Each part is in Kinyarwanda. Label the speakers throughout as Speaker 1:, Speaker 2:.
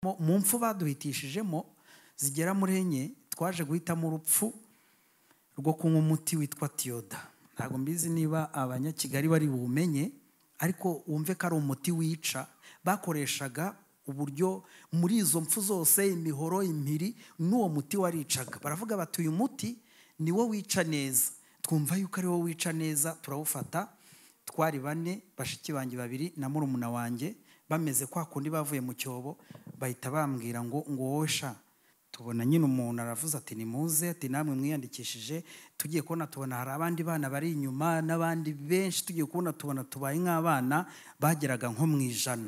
Speaker 1: Mu- mu mfu baduhitishijemo zigera muri enye twaje guhitamo urupfu rwo kunywa umuti witwa tiyoda ntabwo mbizi niba abanyakigali bari buwumenye ariko wumve ko ari umuti wica bakoreshaga uburyo muri izo mpfu zose imihoro impiri n'uwo muti waricaga baravuga bati uyu muti ni wo wica neza twumva yuko ari wo wica neza turawufata twari bane bashiki banjye babiri na murumuna wanjye bameze kwa kundi bavuye mu cyobo bahita bambwira ngo ngo wowe sha tubona nyine umuntu aravuze ati nimuze ati namwe mwiyandikishije tugiye kubona tubona hari abandi bana bari inyuma n'abandi benshi tugiye kubona tubona tubaye nk'abana bageraga nko mu ijana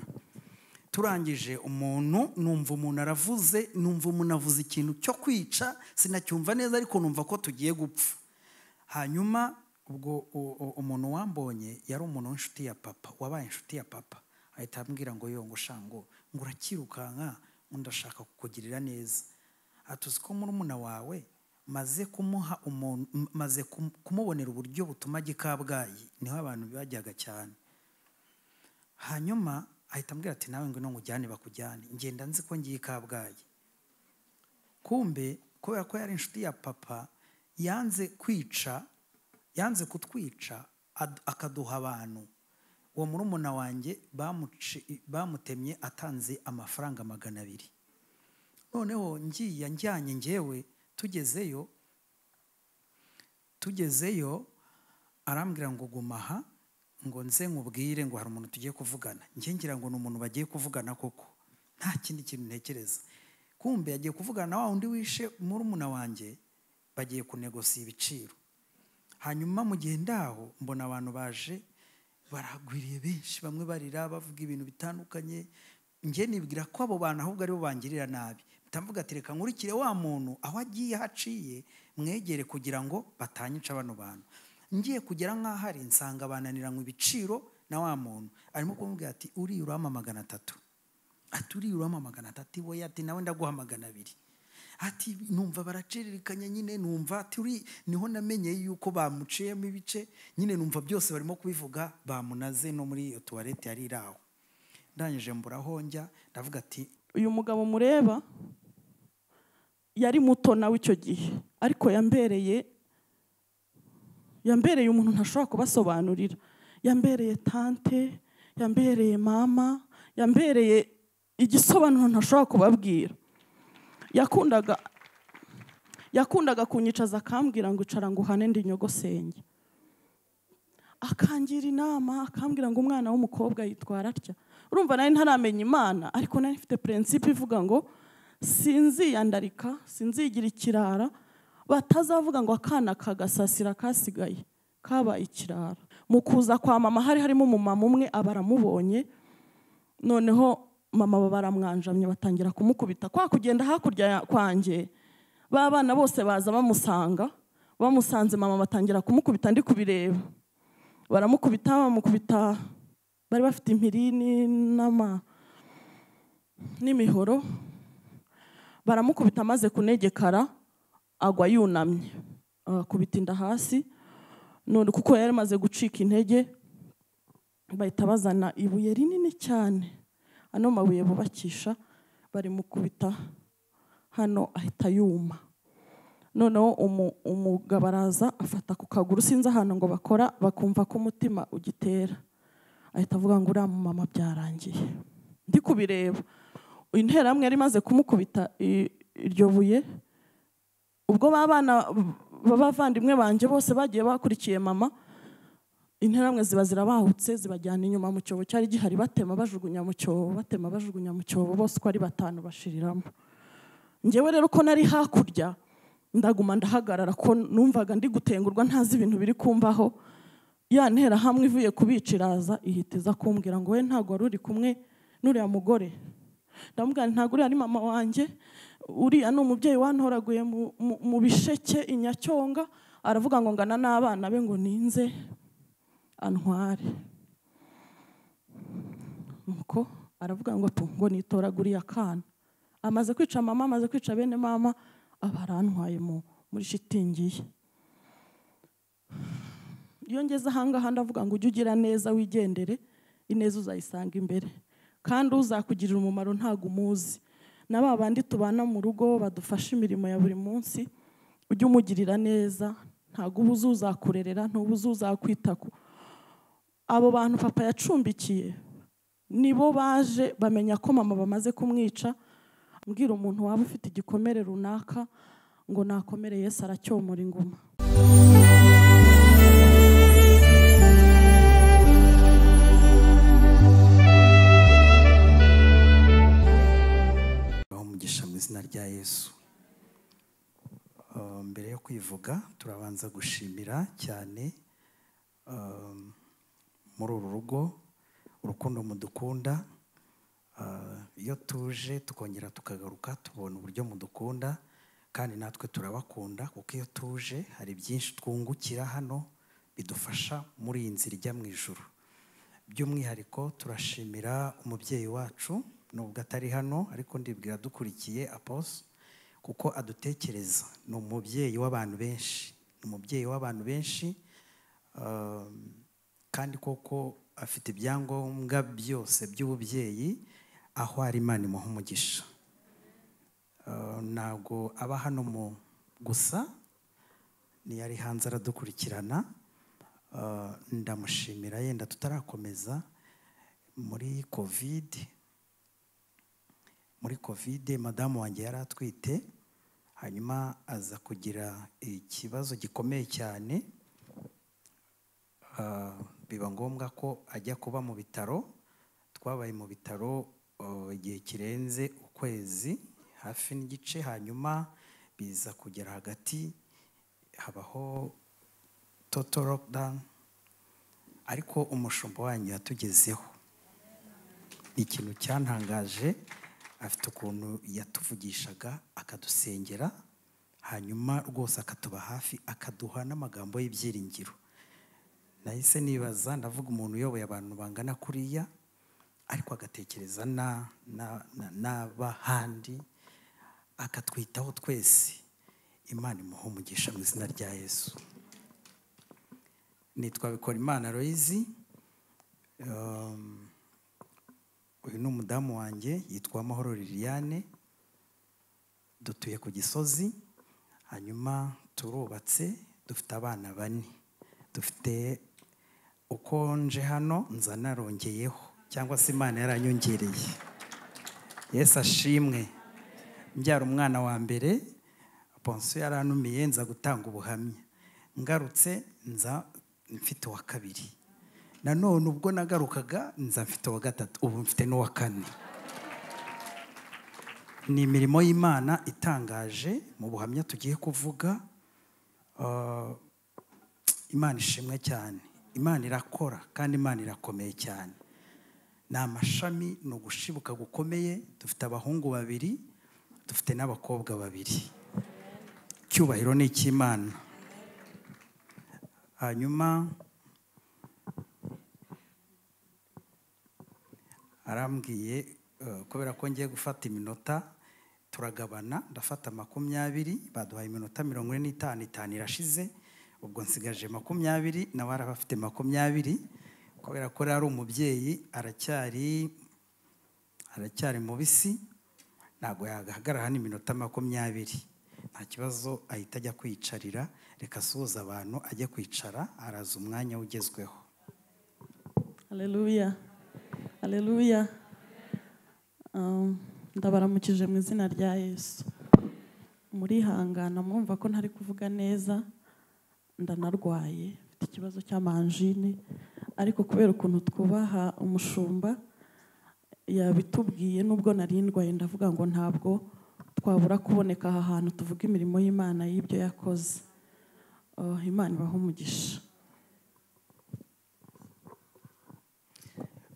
Speaker 1: turangije umuntu numva umuntu aravuze numva umuntu avuze ikintu cyo kwica sinacyumva neza ariko numva ko tugiye gupfa hanyuma ubwo u- u- umuntu wambonye yari umuntu w'inshuti ya papa wabaye inshuti ya papa ahita ambwira ngo yo ngo shango ngo urakirukanka ngo ndashaka kukugirira neza ati uzi ko murumuna wawe maze kumuha umuntu m- maze kum- kumubonera uburyo butuma ajya i kabgayi niho abantu bajyaga cyane hanyuma ahita ambwira ati nawe ngwino nkujyane bakujyane ngenda nzi ko ngiye i kabgayi kumbe kubera ko yari inshuti ya papa yanze kwica yanze kutwica ad- akaduha abantu uwo murumuna wanjye bamuci- bamutemye atanze amafaranga magana abiri noneho ngiye njyanye ngewe tugezeyo tugezeyo arambwira ngo guma aha ngo nze nkubwire ngo hari umuntu tugiye kuvugana njye ngira ngo ni umuntu bagiye kuvugana koko nta kindi kintu ntekereza kumbe yagiye kuvugana na wa wundi wishe murumuna wanjye bagiye kunegosiya ibiciro hanyuma mu gihe ndaho mbona abantu baje baragwiriye benshi bamwe barira bavuga ibintu bitandukanye njye nibwira ko abo bantu ahubwo aribo bangirira nabi mvuga ati reka nkurikire wa muntu aho agiye aho aciye mwegere kugira ngo batanyica bano bantu ngiye kugera nk'aho ari nsanga bananiranywe ibiciro na wa muntu arimo kumubwira ati uriya urampa magana atatu ati uriya urampa magana atatu iwe ati nawe ndaguha magana abiri ati numva baraciririkanya nyine numva ati uri niho namenye yuko bamuciyemo ibice nyine numva byose barimo kubivuga bamunaze no muri iyo tuwarete yari iri aho ndangije mburaho njya ndavuga ati
Speaker 2: uyu mugabo mureba yari muto nawe icyo gihe ariko yambereye yambereye umuntu ntashobora kubasobanurira yambereye tante yambereye mama yambereye igisobanuro ntashobora kubabwira yakundaga yakundaga kunyicaza akambwira ngo icara ngo uhane ndi nyogosenge akangira inama akambwira ngo umwana w'umukobwa yitwara atya urumva nari ntaramenya imana ariko nari mfite purensipe ivuga ngo sinziyandarika sinzigira ikirara batazavuga ngo akana kagasasira kasigaye kabaye ikirara mu kuza kwa mama hari harimo umumama umwe aba aramubonye noneho mama baramwanjamye batangira kumukubita kwa kugenda hakurya ya- kwanjye ba bana bose baza bamusanga bamusanze mama batangira kumukubita ndi kubireba baramukubita bamukubita bari bafite impiri ni- n'ama n'imihoro baramukubita amaze kunegekara agwa yunamye akubita inda hasi none kuko yari amaze gucika intege bahita bazana ibuye rinini cyane ano mabuye bubakisha barimukubita hano ahita yuma noneho umu- umugabo araza afata ku kaguru sinzi ahantu ngo bakora bakumva ko umutima ugitera ahita avuga ngo uriya mumama byarangiye ndi kubireba interahamwe yari imaze kumukubita i- iryo buye ubwo ba bana b'abavandimwe banjye bose bagiye bakurikiye mama interahamwe ziba zirabahutse zibajyana inyuma mu cyobo cyari gihari batema bajugunya mu cyobo batema bajugunya mu cyobo bose uko ari batanu bashiriramo njyewe rero ko nari hakurya ndaguma ndahagarara ko numvaga ndi gutengurwa ntazi ibintu biri kumbaho ya ntera hamwe ivuye kubiciraza ihita iza kumbwira ngo we ntabwo wari uri kumwe n'uriya mugore ndamubwira nti, ntabwo uriya ari mama wanjye uriya ni umubyeyi wantoraguye mu- mu- mu bisheke i nyacyonga aravuga ngo ngana n'abana be ngo ninze antware nuko aravuga ngo tu ngo nitoraguriye akana amaze kwica mama amaze kwica bene mama aba arantwaye mu- muri shitingi ye iyo ngeze ahangaha ndavuga ngo ujye ugira neza wigendere ineza uzayisanga imbere kandi uzakugirira umumaro ntago umuzi na ba bandi tubana mu rugo badufasha imirimo ya buri munsi ujye umugirira neza ntabwo uba uzuzakurerera ntuba uzuzakwita ku abo bantu papa yacumbikiye nibo baje bamenya ko mama bamaze kumwica mbwira umuntu waba ufite igikomere runaka ngo nakomere Yesu aracyomora inguma
Speaker 1: baha umugisha mu izina rya yesu Uh, mbere yo kwivuga turabanza gushimira cyane um, muri uru rugo urukundo mudukunda Uh, iyo tuje tukongera tukagaruka tubona uburyo mudukunda kandi natwe turabakunda kuko iyo tuje hari byinshi twungukira hano bidufasha muri iyi nzira ijya mu ijuru by'umwihariko turashimira umubyeyi wacu nubwo atari hano ariko ndibwira dukurikiye apos kuko adutekereza ni umubyeyi w'abantu benshi ni umubyeyi w'abantu benshi um, kandi koko afite ibyangombwa byose by'ububyeyi aho ari imana imuha umugisha Uh, ntabwo aba hano mu gusa yari hanze aradukurikirana Uh, ndamushimira yenda tutarakomeza muri kovide muri kovide madamu wanjye yari atwite hanyuma aza kugira ikibazo gikomeye cyane Ah, biba ngombwa ko ajya kuba mu bitaro twabaye mu bitaro oh, igihe kirenze ukwezi hafi n'igice hanyuma biza kugera hagati habaho total lockdown ariko umushumba wanyu yatugezeho ni ikintu cyantangaje afite ukuntu yatuvugishaga akadusengera hanyuma rwose akatuba hafi akaduha n'amagambo y'ibyiringiro nahise nibaza ndavuga umuntu uyoboye abantu bangana kuriya ariko agatekereza na- na- na- n'abahandi akatwitaho twese imana imuha umugisha mu izina rya yesu nitwa bikorimana royizi uyu ni umudamu wanjye yitwa amahoro liliane dutuye ku gisozi hanyuma turubatse dufite abana bane dufite uko nje hano nza narongeyeho cyangwa se imana yaranyongereye yesu ashimwe mbyara umwana wa mbere ponsiyo yaranumiye nza gutanga ubuhamya ngarutse nza mfite uwa kabiri nanone ubwo nagarukaga nza mfite uwa gatatu ubu mfite n'uwa kane ni imirimo y'imana itangaje mu buhamya tugiye kuvuga Uh, imana ishimwe cyane imana irakora kandi imana irakomeye cyane ni amashami ni ugushibuka gukomeye dufite abahungu babiri dufite n'abakobwa babiri icyubahiro ni icy'imana hanyuma arambwiye eh, kubera ko ngiye gufata iminota turagabana ndafata makumyabiri baduhaye iminota mirongo ine n'itanu itanu irashize ubwo nsigaje makumyabiri nawe araba afite makumyabiri kubera ko rero ari umubyeyi aracyari aracyari mubisi ntabwo yahagarara hano iminota makumyabiri nta kibazo ahita ajya kwiyicarira reka asuhuza abantu ajye kwicara araza umwanya ugezweho
Speaker 2: Haleluya. Haleluya. Um, ndabaramukije mu izina rya Yesu. Murihangana mwumva ko ntari kuvuga neza ndanarwaye mfite ikibazo cy'amanjine ariko kubera ukuntu twubaha umushumba yabitubwiye nubwo nari ndwaye ndavuga ngo ntabwo twabura kuboneka aha hantu tuvuga imirimo y'Imana y'ibyo yakoze. Oh, Imana ibahe umugisha.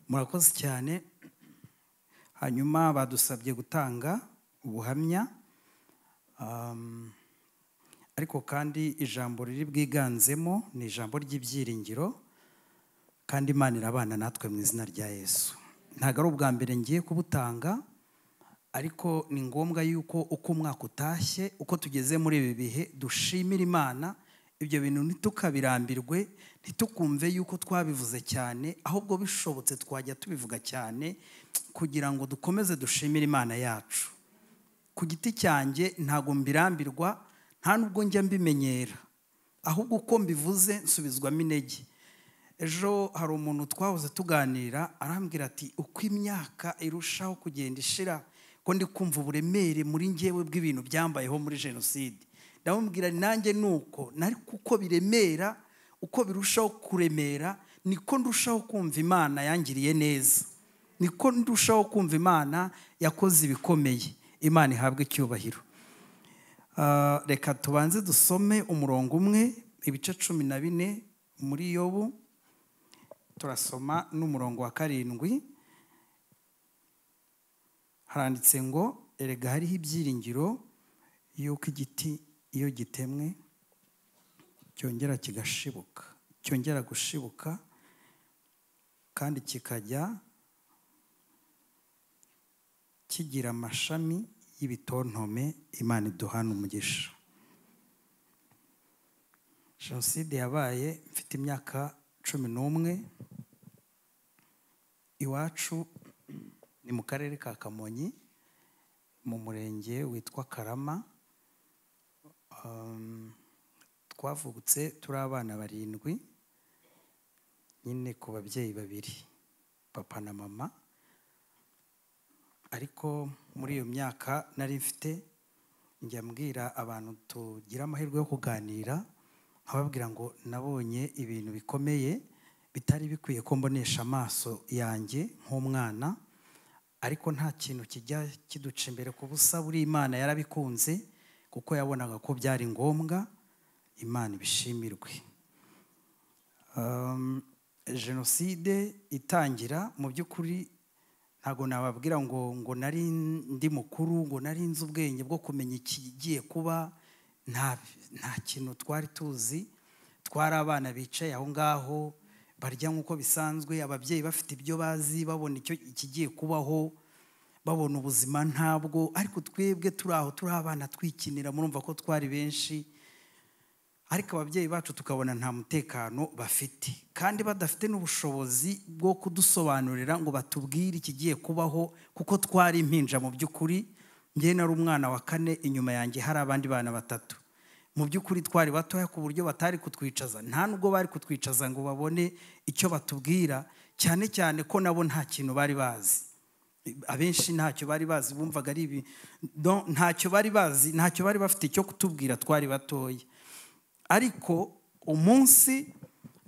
Speaker 1: murakoze cyane hanyuma badusabye gutanga ubuhamya Um, ariko kandi ijambo riri bwiganzemo ni ijambo ry'ibyiringiro kandi imana irabana natwe mu izina rya yesu ntabwo ari ubwa mbere ngiye kubutanga ariko ni ngombwa yuko uko umwaka utashye uko tugeze muri ibi bihe dushimira imana ibyo bintu ntitukabirambirwe ntitukumve yuko twabivuze cyane ahubwo bishobotse twajya tubivuga cyane kugira ngo dukomeze dushimire imana yacu ku giti cyanjye ntabwo mbirambirwa nta nubwo njya mbimenyera ahubwo uko mbivuze nsubizwamo intege ejo hari umuntu twahoze tuganira arambwira ati uko imyaka irushaho kugenda ishira ko ndi kumva uburemere muri ngewe bw'ibintu byambayeho muri jenoside ndamubwira nanjye ni uko nari kuko biremera uko birushaho kuremera niko ndushaho kumva imana yangiriye neza niko ndushaho kumva imana yakoze ibikomeye imana ihabwe icyubahiro Ah, reka tubanze dusome umurongo umwe ibice cumi na bine muri yobu turasoma n'umurongo wa karindwi haranditse ngo erega hariho ibyiringiro y'uko igiti iyo gitemwe cyongera kigashibuka cyongera gushibuka kandi kikajya kigira amashami y'ibitontome imana iduhana umugisha jenoside yabaye mfite imyaka cumi n'umwe iwacu ni mu karere ka kamonyi mu murenge witwa karama Um, twavutse turi abana barindwi nyine ku babyeyi babiri papa na mama ariko muri iyo myaka nari mfite njya mbwira abantu tugira amahirwe yo kuganira nkababwira ngo nabonye ibintu bikomeye bitari bikwiye ko mbonesha amaso yanjye nk'umwana ariko nta kintu kijya kiduca imbere ku busa buri imana yarabikunze kuko yabonaga ko byari ngombwa imana ibishimirwe Um, jenoside itangira mu by'ukuri ntabwo nababwira ngo ngo nari ndi mukuru ngo nari nzi ubwenge bwo kumenya ikigiye kuba nta nta kintu twari tuzi twari abana bicaye aho ngaho barya nk'uko bisanzwe ababyeyi bafite ibyo bazi babona icyo ikigiye kubaho babona ubuzima ntabwo ariko twebwe turi aho turi abana twikinira murumva ko twari benshi ariko ababyeyi bacu tukabona nta mutekano bafite kandi badafite n'ubushobozi bwo kudusobanurira ngo batubwire ikigiye kubaho kuko twari impinja mu by'ukuri njye nari umwana wa kane inyuma yanjye hari abandi bana batatu mu by'ukuri twari batoya ku buryo batari kutwicaza nta nubwo bari kutwicaza ngo babone icyo batubwira cyane cyane ko nabo nta kintu bari bazi abenshi ntacyo bari bazi bumvaga ari ibi Donc, ntacyo bari bazi ntacyo bari bafite cyo kutubwira twari batoya ariko umunsi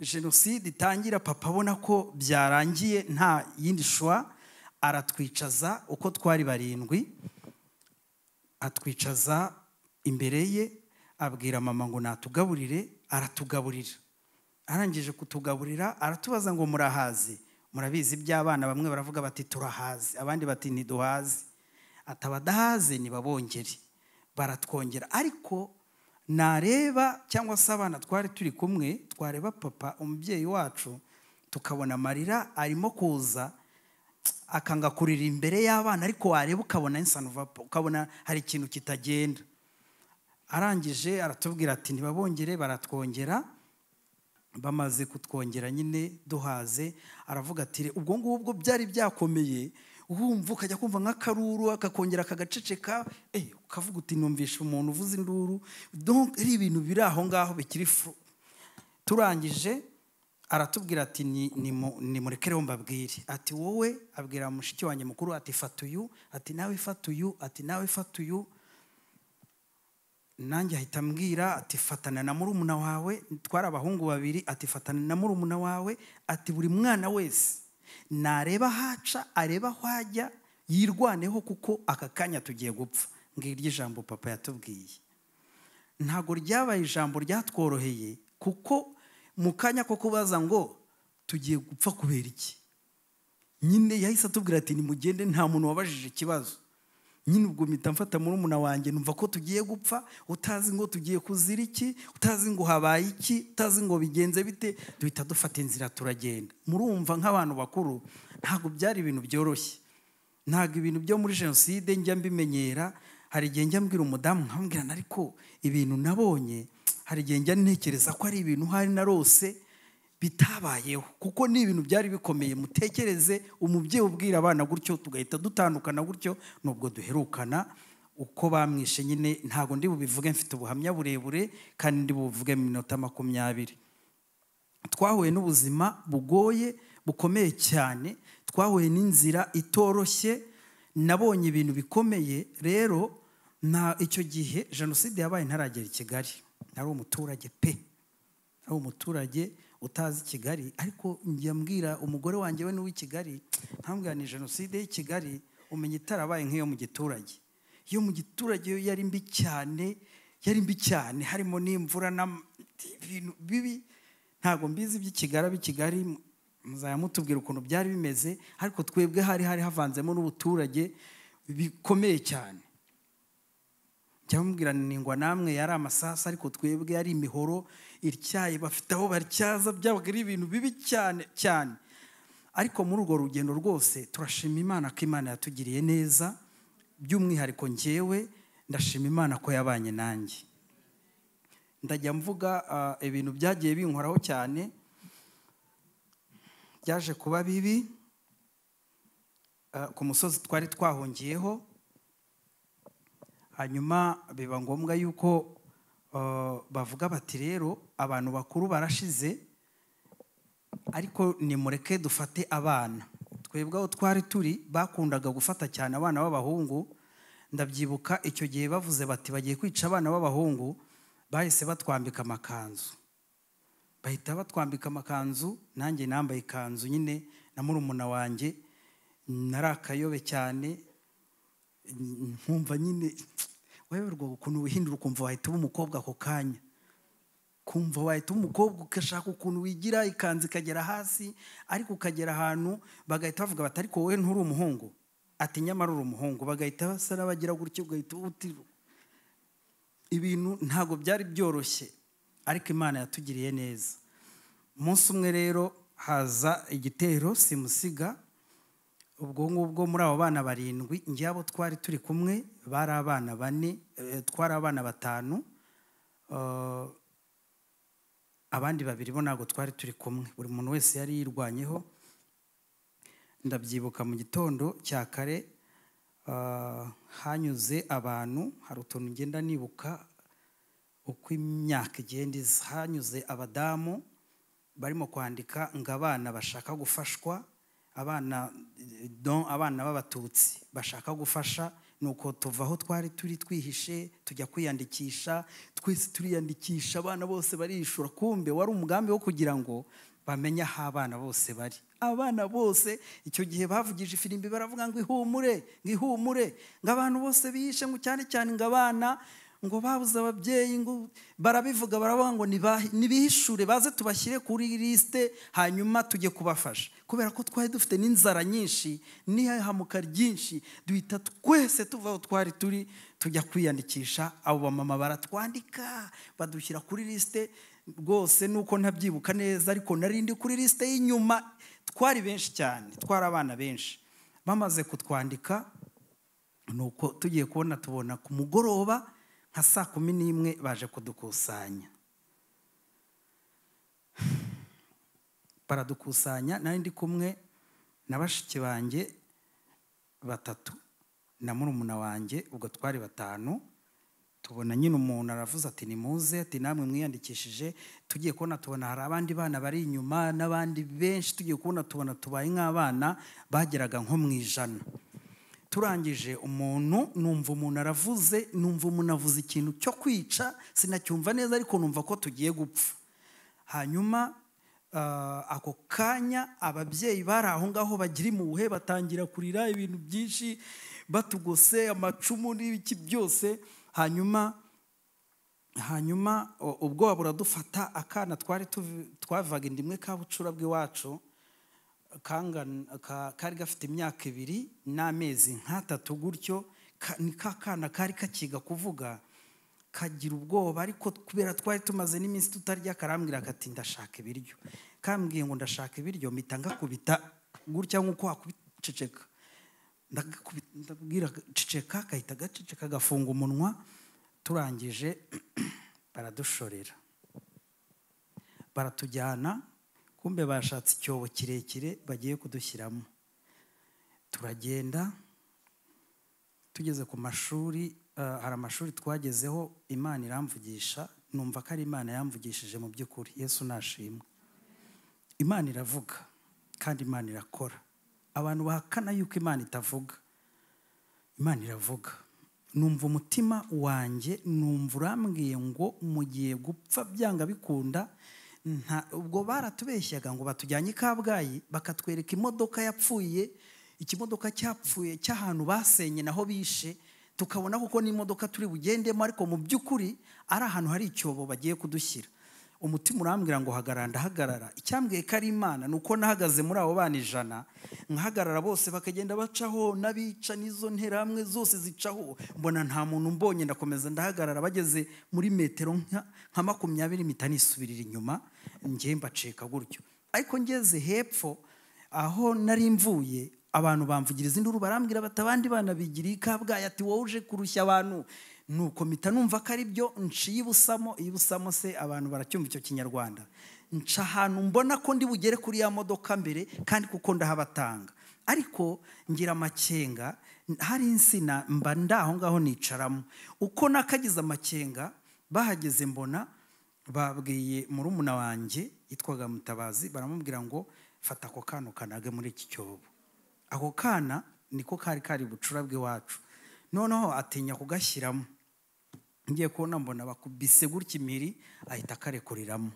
Speaker 1: jenoside itangira papa abona ko byarangiye nta yindi shwa aratwicaza uko twari barindwi atwicaza imbere ye abwira mama ngo natugaburire aratugaburira arangije kutugaburira aratubaza ngo murahaze murabizi iby'abana bamwe baravuga bati turahaze abandi bati ntiduhaze ati abadahaze nibabongere baratwongera ariko nareba cyangwa se abana twari turi kumwe twareba papa umubyeyi wacu tukabona amarira arimo kuza akanga kurira imbere y'abana ariko wareba ukabona insanuva ukabona hari ikintu kitagenda arangije aratubwira ati ntibabongere baratwongera bamaze kutwongera nyine duhaze aravuga ati ubwo ngubwo byari byakomeye wumva ukajya kumva nk'akaruru akakongera akagaceceka eh, ukavuga uti numvisha umuntu uvuza induru Donc, ari ibintu biri aho ngaho bikiri fu turangije aratubwira ati "Ni- nimu- nimurekereho mbabwire ati wowe abwira mushiki wanjye mukuru ati fata uyu ati nawe fata uyu ati nawe fata uyu nanjye ahita ambwira ati fatana na murumuna wawe twari abahungu babiri ati fatana na murumuna wawe ati buri mwana wese nareba haca areba aho ajya yirwaneho kuko aka kanya tugiye gupfa ngiryo ijambo papa yatubwiye ntabwo ryabaye ijambo ryatworoheye kuko mu kanya ko kubaza ngo tugiye gupfa kubera iki nyine yahise atubwira ati nimugende nta muntu wabajije ikibazo nyine ubwo mpita mfata murumuna wanjye numva ko tugiye gupfa utazi ngo tugiye kuzira iki utazi ngo habaye iki utazi ngo bigenze bite duhita dufata inzira turagenda murumva nk'abantu bakuru ntabwo byari ibintu byoroshye ntabwo ibintu byo muri jenoside njya mbimenyera hari igihe njya mbwira umudamu nkamubwirana ariko ibintu nabonye hari igihe njya ntekereza ko ari ibintu hari narose bitabayeho kuko ni ibintu byari bikomeye mutekereze umubyeyi ubwira abana gutyo tugahita dutandukana gutyo nubwo duherukana uko bamwishe nyine ntabwo ndi bubivuge mfite ubuhamya burebure kandi ndi bubivuge mu minota makumyabiri twahuye n'ubuzima bugoye bukomeye cyane twahuye n'inzira itoroshye nabonye ibintu bikomeye rero nta icyo gihe jenoside yabaye ntaragera i kigali nari umuturage pe ari umuturage utazi kigali ariko njya mbwira umugore wanjye we n'uw'i kigali ntambwira ni jenoside y'i kigali umenya itarabaye nk'iyo mu giturage iyo mu giturage yo yari mbi cyane yari mbi cyane harimo n'imvura n'ibintu bibi ntabwo mbizi by'ikigara b'ikigali muzajya mutubwira ukuntu byari bimeze ariko twebwe hari hari havanzemo n'ubuturage bikomeye cyane njya mubwira ningwa namwe yari amasasu ariko twebwe yari imihoro ityaye bafite aho batyaza byabaga ari ibintu bibi cyane cyane ariko muri urwo rugendo rwose turashima imana ko imana yatugiriye neza by'umwihariko ngewe ndashima imana ko yabanye nanjye ndajya mvuga ibintu byagiye binkoraho cyane byaje kuba bibi ku musozi twari twahungiyeho hanyuma biba ngombwa yuko bavuga bati rero abantu bakuru barashize ariko nimureke dufate abana twebwe aho twari turi bakundaga gufata cyane abana b'abahungu ndabyibuka icyo gihe bavuze bati bagiye kwica abana b'abahungu bahise batwambika amakanzu bahita batwambika amakanzu nanjye nambaye ikanzu nyine na murumuna wanjye nari akayobe cyane nkumva nyine wayoberwa ukuntu wihindura ukumva wahita uba umukobwa ako kanya kumva wahita uba umukobwa ugashaka ukuntu wigira ikanzu ikagera hasi ariko ukagera ahantu bagahita bavuga bati ariko wowe nturi umuhungu ati nyamara uri umuhungu bagahita basara bagira gutya ugahita utiruka ibintu ntabwo byari byoroshye ariko imana yatugiriye neza umunsi umwe rero haza igitero simusiga ubwo ngubwo muri abo bana barindwi njyabo twari turi kumwe bari abana bane twari abana batanu abandi babiri bo ntabwo twari turi kumwe buri muntu wese yari yirwanyeho ndabyibuka mu gitondo cya kare hanyuze abantu hari utuntu ngenda nibuka uko imyaka igenda iza hanyuze abadamu barimo kwandika ngo abana bashaka gufashwa abana abana b'abatutsi bashaka gufasha ni uko tuva aho twari turi twihishe tujya kwiyandikisha twese turiyandikisha abana bose barishura kumbe wari umugambi wo kugira ngo bamenye aho abana bose bari abana bose icyo gihe bavugije ifirimbi baravuga ngo ihumure ngo ihumure ngo abantu bose bihishe ngo cyane cyane ngo abana ngo babuze ababyeyi ngo barabivuga baravuga ngo nibihishure baze tubashyire kuri lisite hanyuma tujye kubafasha kubera ko twari dufite n'inzara nyinshi n'ihahamuka ryinshi duhita twese tuva aho twari turi tujya kwiyandikisha abo bamama baratwandika badushyira kuri lisite rwose nuko ntabyibuka neza ariko narindi kuri lisite y'inyuma twari benshi cyane twari abana benshi bamaze kutwandika nuko tugiye kubona tubona ku mugoroba nka saa kumi n'imwe baje kudukusanya baradukusanya ndi kumwe na bashiki banjye batatu na murumuna wanjye ubwo twari batanu tubona nyine umuntu aravuze ati ni muze ati namwe mwiyandikishije tugiye kubona tubona hari abandi bana bari inyuma n'abandi benshi tugiye kubona tubona tubaye nk'abana bageraga nko mu ijana turangije umuntu numva umuntu aravuze numva umuntu avuze ikintu cyo kwica sinacyumva neza ariko numva ko tugiye gupfa hanyuma ako kanya ababyeyi bari aho ngaho bagiri mu buhe batangira kurira ibintu byinshi batugose amacumu n'ibiki byose hanyuma hanyuma ubwoba buradufata akana twari twavaga inda imwe ka bucura bw'iwacu kari gafite imyaka ibiri n'amezi nk'atatu gutyo ni ka kana kari kakiga kuvuga kagira ubwoba ariko kubera twari tumaze n'iminsi tutarya karambwira kati ndashaka ibiryo kambwiye ngo ndashaka ibiryo mpita ngakubita gutya nk'uko wakubiceceka ndabwira ceceka gahita gaceceka gafunga umunwa turangije baradushorera baratujyana kumbe bashatse icyobo kirekire bagiye kudushyiramo turagenda tugeze ku mashuri eh, hari amashuri twagezeho imana iramvugisha numva ko ari imana yamvugishije mu by'ukuri yesu nashimwe imana iravuga kandi imana irakora abantu bahakana yuko imana itavuga imana iravuga numva umutima wanjye numva urambwiye ngo mugiye gupfa byanga bikunda nta ubwo baratubeshyaga ngo batujyanye i kabgayi bakatwereka imodoka yapfuye ikimodoka cyapfuye cy'ahantu basenye naho bishe tukabona kuko n'imodoka turi bugendemo ariko mu by'ukuri ari ahantu hari icyobo bagiye kudushyira umutima urambwira ngo hagarara ndahagarara icyambwiye ko ari imana ni uko nahagaze muri abo bana ijana nkahagarara bose bakagenda bacaho n'abica n'izo nterahamwe zose zicaho mbona nta muntu mbonye ndakomeza ndahagarara bageze muri metero nka- nka makumyabiri mpita nisubirira inyuma njye mbacika gutyo ariko ngeze hepfo aho nari mvuye abantu bamvugiriza induru barambwira bati abandi bana bigira i kabgayi ati wowe uje kurushya abantu nuko mpita numva ko ari byo nciye ibusamo ibusamo se abantu baracyumva icyo kinyarwanda nca ahantu mbona ko ndi bugere kuri ya modoka mbere kandi kuko ndahabatanga ariko ngira amakenga hari insina mba ndaho ngaho nicaramo uko nakagize amakenga bahageze mbona babwiye murumuna wanjye yitwaga mutabazi baramubwira ngo fata ako kana ukanage muri iki cyobo ako kana niko kari kari bucura bw'iwacu noneho atinya kugashyiramo ngiye kubona mbona bakubise gutya impiri ahita akarekureramo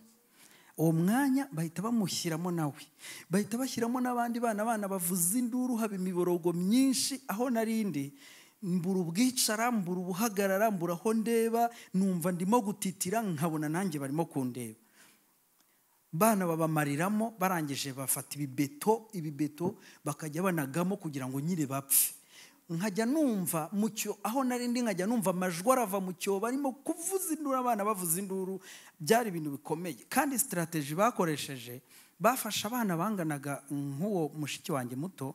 Speaker 1: uwo mwanya bahita bamushyiramo nawe bahita bashyiramo n'abandi bana bana bavuza induru haba imiborogo myinshi aho narindi mbura ubwicara mbura ubuhagarara mbura aho ndeba numva ndimo gutitira nkabona nanjye barimo kundeba bana babamariramo barangije bafata ibibeto ibibeto bakajya banagamo kugira ngo nyine bapfe nkajya numva mu cyo aho nari ndi nkajya numva amajwi arava mu cyobo barimo kuvuza induru abana bavuza induru byari ibintu bikomeye kandi sitarateji bakoresheje bafashe abana banganaga nk'uwo mushiki wanjye muto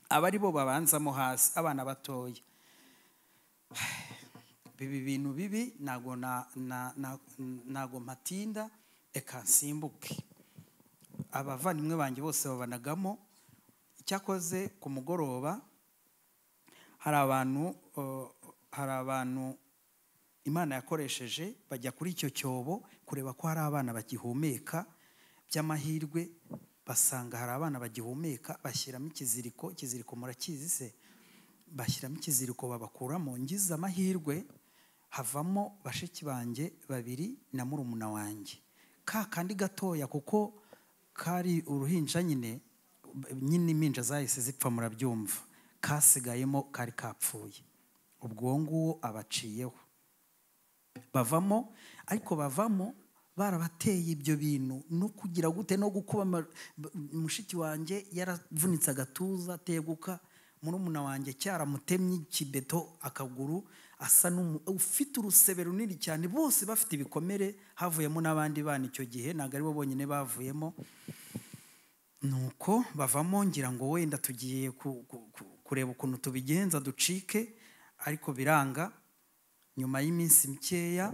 Speaker 1: aba ari bo babanzamo hasi abana batoya biba ibintu bibi ntabwo na- na- na- ntabwo mpatinda reka nsimbuke abavandimwe banjye bose babanagamo icyakoze ku mugoroba hari abantu eh, hari abantu imana yakoresheje bajya kuri icyo cyobo kureba ko hari abana bagihumeka by'amahirwe basanga hari abana bagihumeka bashyiramo ikiziriko ikiziriko murakizi se bashyiramo ikiziriko babakuramo ngize amahirwe havamo bashiki banjye babiri na murumuna wanjye ka kandi gatoya kuko kari uruhinja nyine nyine impinja zahise zipfa murabyumva kasigayemo kari kapfuye ubwo nguwo abaciyeho bavamo ariko bavamo barabateye ibyo bintu no kugira gute no gukuba ama- b- mushiki wanjye yaravunitse agatuza ateguka murumuna wanjye cyaramutemye ikibeto akaguru asa n'umu ufite urusebe runini cyane bose bafite ibikomere havuyemo n'abandi bana icyo gihe ntabwo ari bo bonyine bavuyemo nuko bavamo ngira ngo wenda tugiye ku- ku- ku- kureba ukuntu tubigenza ducike ariko biranga nyuma y'iminsi mikeya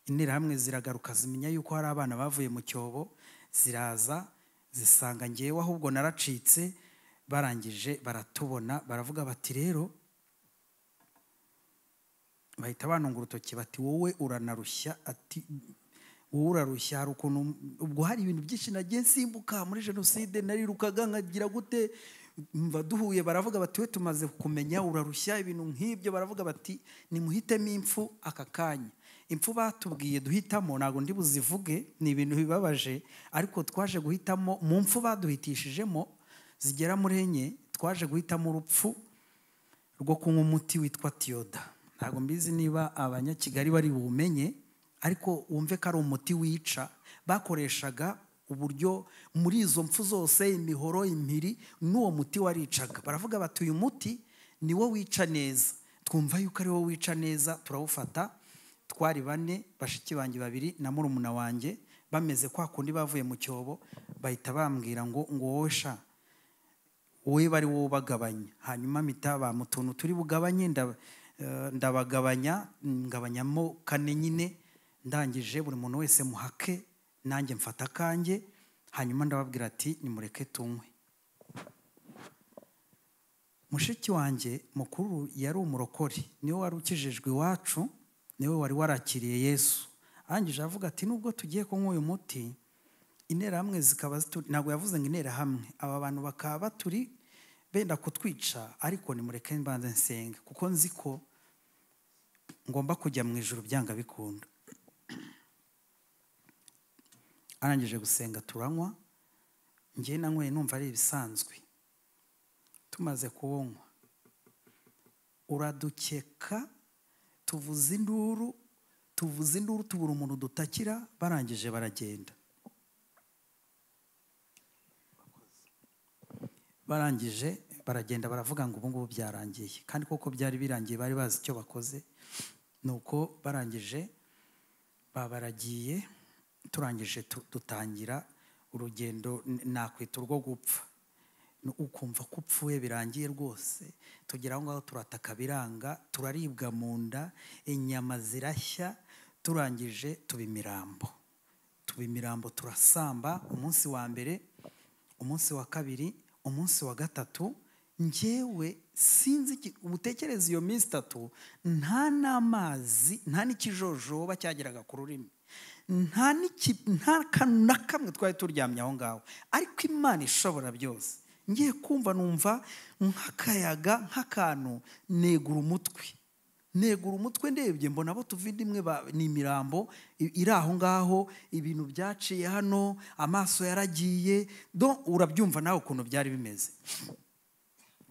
Speaker 1: interahamwe ziragaruka zimenya yuko hari abana bavuye mu cyobo ziraza zisanga ngewe ahubwo naracitse barangije baratubona baravuga bati rero bahita banungura urutoki bati wowe uranarushya ati wowe urarushya hari ukuntu ubwo hari ibintu byinshi nagiye nsimbuka muri jenoside narirukaga nkagira gute mva duhuye baravuga bati we tumaze kumenya urarushya ibintu nk'ibyo baravuga bati nimuhitemo impfu aka kanya impfu batubwiye duhitamo ntabwo ndi buzivuge ni ibintu bibabaje ariko twaje guhitamo mu mpfu baduhitishijemo zigera muri enye twaje guhitamo urupfu rwo kunywa umuti witwa tiyoda ntabwo mbizi niba abanyakigali bari buwumenye ariko wumve ko ari umuti wica bakoreshaga uburyo muri izo mpfu zose imihoro impiri n'uwo muti waricaga baravuga bati uyu muti ni wo wica neza twumva yuko ari wo wica neza turawufata twari bane bashiki banjye babiri na murumuna wanjye bameze kwa kundi bavuye mu cyobo bahita bambwira ngo ngo wowe sha wowe bari wowe ubagabanya hanyuma mpita bampa utuntu turi bugabanye nda- eh, ndabagabanya ngabanyamo kane nyine ndangije buri muntu wese muhake nanjye mfata akanjye hanyuma ndababwira ati nimureke tunywe mushiki wanjye mukuru yari umurokore niwe wari ukijijwe iwacu niwe wari warakiriye yesu arangije avuga ati nubwo tugiye kunywa uyu muti interahamwe zikaba zituri ntabwo yavuze ngo interahamwe aba bantu bakaba baturi benda kutwica ariko nimureke mbanze nsenga kuko nzi ko ngomba kujya mu ijoro byanga bikunda arangije gusenga turanywa ngewe nanyweye numva ari ibisanzwe tumaze kuwunywa uradukeka tuvuza induru tuvuza induru tubura umuntu dutakira barangije baragenda barangije baragenda baravuga ngo ubu ngubu byarangiye kandi koko byari birangiye bari bazi icyo bakoze ni uko barangije babaragiye turangije dutangira urugendo nakwita urwo gupfa ukumva ko upfuye birangiye rwose tugera aho ngaho turataka biranga turaribwa mu nda inyama zirashya turangije tuba imirambo tuba imirambo turasamba umunsi wa mbere umunsi wa kabiri umunsi wa gatatu ngewe sinzi ubutekereza iyo minsi itatu nta n'amazi nta n'ikijojoba cyageraga ku rurimi nta n'akantu na kamwe twari turyamye aho ngaho ariko imana ishobora byose ngiye kumva numva nk'akayaga nk'akantu negura umutwe negura umutwe ndebye mbona abo tuvide imwe ni imirambo iri aho ngaho ibintu byaciye hano amaso yaragiye do urabyumva nawe ukuntu byari bimeze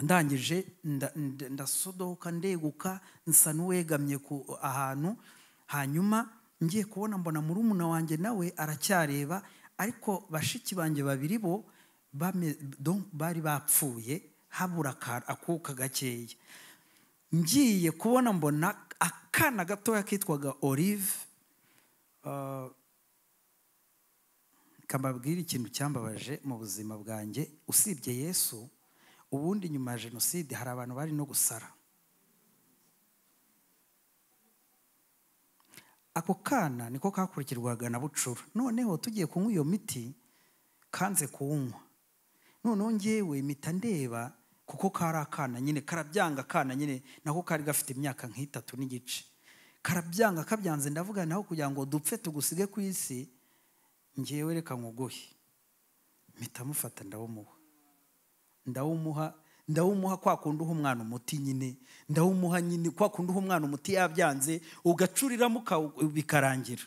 Speaker 1: ndangije ndasodoka ndeguka nsa n'uwegamye ku ahantu hanyuma ngiye kubona mbona murumuna wanjye nawe aracyareba ariko bashiki banjye babiri bo bari bapfuye habura akuka gakeya ngiye kubona mbona akana gatoya kitwaga olive kababwira ikintu cyambabaje mu buzima bwanjye usibye yesu ubundi nyuma ya jenoside hari abantu bari no gusara ako kana niko kakurikirwaga na bucura noneho tugiye kunywa iyo miti kanze kuwunywa noneho ngewe mpita ndeba kuko kari akana nyine karabyanga akana nyine nako kari gafite imyaka nk'itatu n'igice karabyanga kabyanze ndavuga naho kugira ngo dupfe tugusige ku isi ngewe reka nkuguhe mpita mufata ndawumuha ndawumuha ndawumuha kwa kundi uha umwana umuti nyine ndawumuha nyine kwa kundi uha umwana umuti yabyanze ugacuriramo bikarangira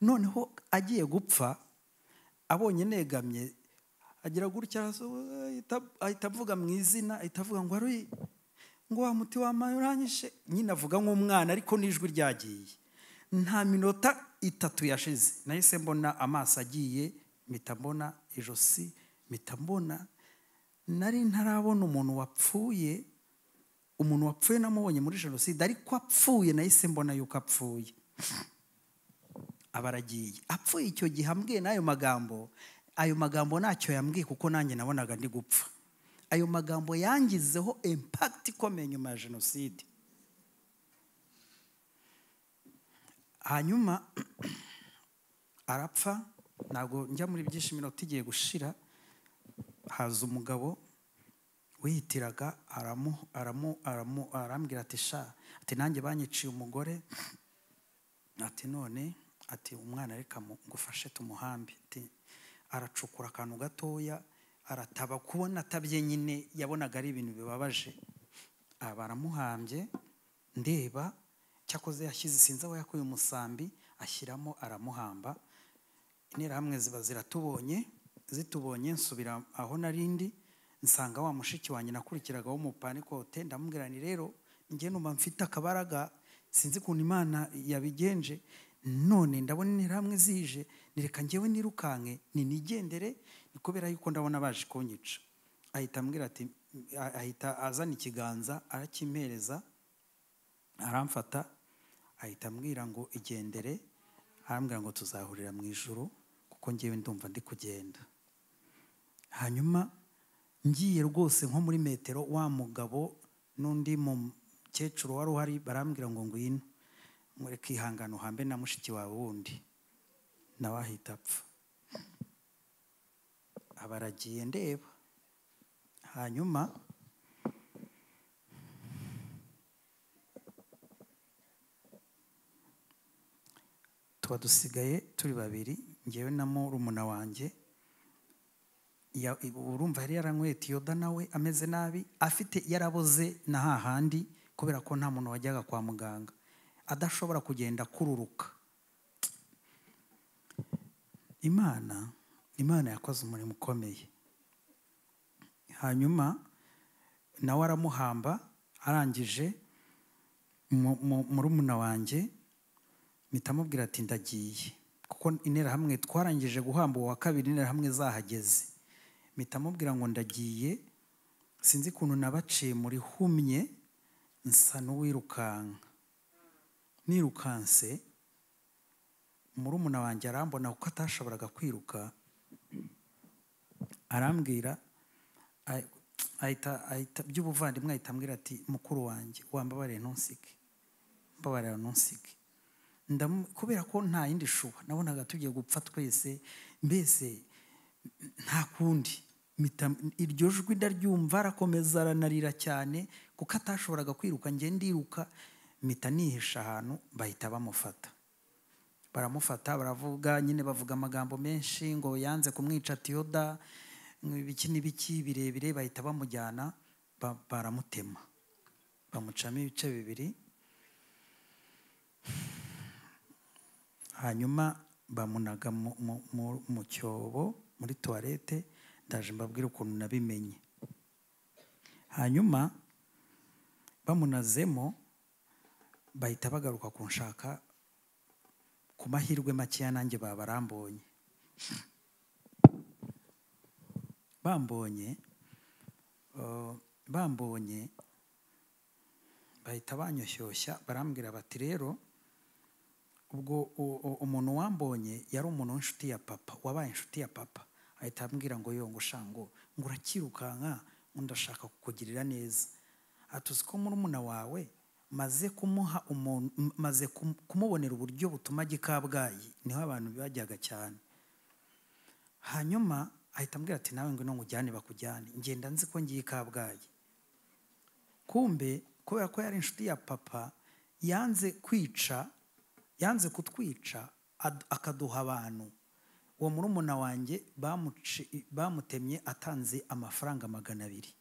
Speaker 1: noneho agiye gupfa abonye negamye agira gutya ahita avuga mu izina ahita avuga ngo ari ngo wa muti wamaye uranyishe nyine avuga nk'umwana ariko n'ijwi ryagiye nta minota itatu yashize nahise mbona amaso agiye mpita mbona ijosi mpita mbona nari ntarabona umuntu wapfuye umuntu wapfuye namubonye muri jenoside ariko apfuye nahise mbona yuko apfuye aba aragiye apfuye icyo gihe ambwiye n'ayo magambo ayo magambo ntacyo yambwiye kuko nanjye nabonaga ndi gupfa ayo magambo yangizeho impakiti ikomeye nyuma ya jenoside hanyuma arapfa ntabwo njya muri byinshi iminota igiye gushira haza umugabo wihitiraga arambwira ati sha ati nanjye banyiciye umugore ati none ati umwana reka ngufashe tumuhambi aracukura akantu gatoya arataba kubona atabye nyine yabonaga ari ibintu bibabaje baramuhambye ndeba cyakoze yashyize sinzi aho yakuye umusambi ashyiramo aramuhamba interahamwe ziba ziratubonye zitubonye nsubira aho narindi nsanga wa mushiki wanjye nakurikiraga w'umupanikote ndamubwira ni rero njye numva mfite akabaraga sinzi ukuntu imana yabigenje none ndabona interahamwe zije nireka ngewe nirukanke ninigendere ni kubera yuko ndabona baje kunyica ahita ambwira ati ahita azana ikiganza arakimpereza aramfata ahita ambwira ngo igendere arambwira ngo tuzahurira mu ijoro kuko ngewe ndumva ndi kugenda hanyuma ngiye rwose nko muri metero wa mugabo n'undi mukecuru wari uhari barambwira ngo ngwino mureke ihangano hambe na mushiki wawe wundi nawe ahita apfa abaragiye ndeba hanyuma tuba dusigaye turi babiri ngewe na murumuna wanjye Ya- urumva yari yaranyweye tiyoda nawe ameze nabi afite yaraboze na hahandi kubera ko nta muntu wajyaga kwa muganga adashobora kugenda akururuka imana imana yakoze umurimo ukomeye hanyuma nawe aramuhamba arangije mu- mu- murumuna wanjye mpita amubwira ati ndagiye kuko interahamwe twarangije guhamba uwo wa kabiri interahamwe zahageze mpita amubwira ngo ndagiye sinzi ukuntu nabaciye muri humye nsa n'uwirukanka nirukanse murumuna wanjye arambona kuko atashoboraga kwiruka arambwira ah- ahita ahita by'ubuvandimwe ahita ambwira ati mukuru wanjye wambabarire ntusige mbabarira ntusige Ndamu- kubera ko nta yindi shuba nabonaga tugiye gupfa twese mbese nta kundi mpita- iryo jwi ndaryumva arakomeza aranarira cyane kuko atashoboraga kwiruka njye ndiruka mpita nihisha ahantu bahita bamufata baramufata baravuga nyine bavuga amagambo menshi ngo yanze kumwica tiyoda ngo ibiki n'ibiki birebire bahita bamujyana ba- baramutema bamucamo ibice bibiri hanyuma bamunaga mu- mu- mu- mu cyobo muri tuwarete ndaje mbabwire ukuntu nabimenye hanyuma bamunazemo bahita bagaruka kunshaka ku mahirwe makeya nanjye baba barambonye bambonye eh, bambonye bahita banyoshyushya barambwira bati rero ubwo u- u- umuntu wambonye yari umuntu w'inshuti ya papa wabaye inshuti ya papa ahita ambwira ngo yongo shango ngo urakirukanka ngo ndashaka kukugirira neza ati uzi ko murumuna wawe maze kumuha umuntu m- maze kum- kumubonera uburyo butuma ajya i kabgayi niho abantu bajyaga cyane hanyuma ahita ambwira ati nawe ngwino nkujyane bakujyane ngenda nzi ko ngiye i kabgayi kumbe kubera ko yari inshuti ya papa yanze kwica yanze kutwica ad- akaduha abantu uwo murumuna wanjye bamuci- bamutemye atanze amafaranga magana abiri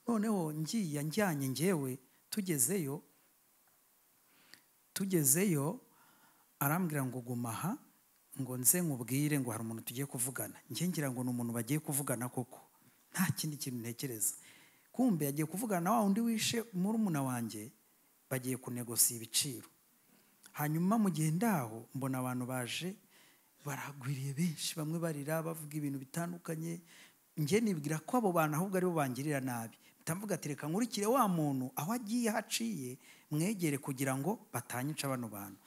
Speaker 1: noneho ngiye njyanye ngewe tugezeyo tugezeyo arambwira ngo guma aha ngo nze nkubwire ngo hari umuntu tugiye kuvugana njye ngira ngo ni umuntu bagiye kuvugana koko nta kindi kintu ntekereza kumbe yagiye kuvugana na wa wundi wishe murumuna wanjye bagiye kunegosiya ibiciro hanyuma mu gihe ndaho mbona abantu baje baragwiriye benshi bamwe barira bavuga ibintu bitandukanye njye nibwira ko abo bantu ahubwo aribo bangirira nabi mvuga ati reka nkurikire wa muntu aho agiye aho aciye mwegere kugira ngo batanyica bano bantu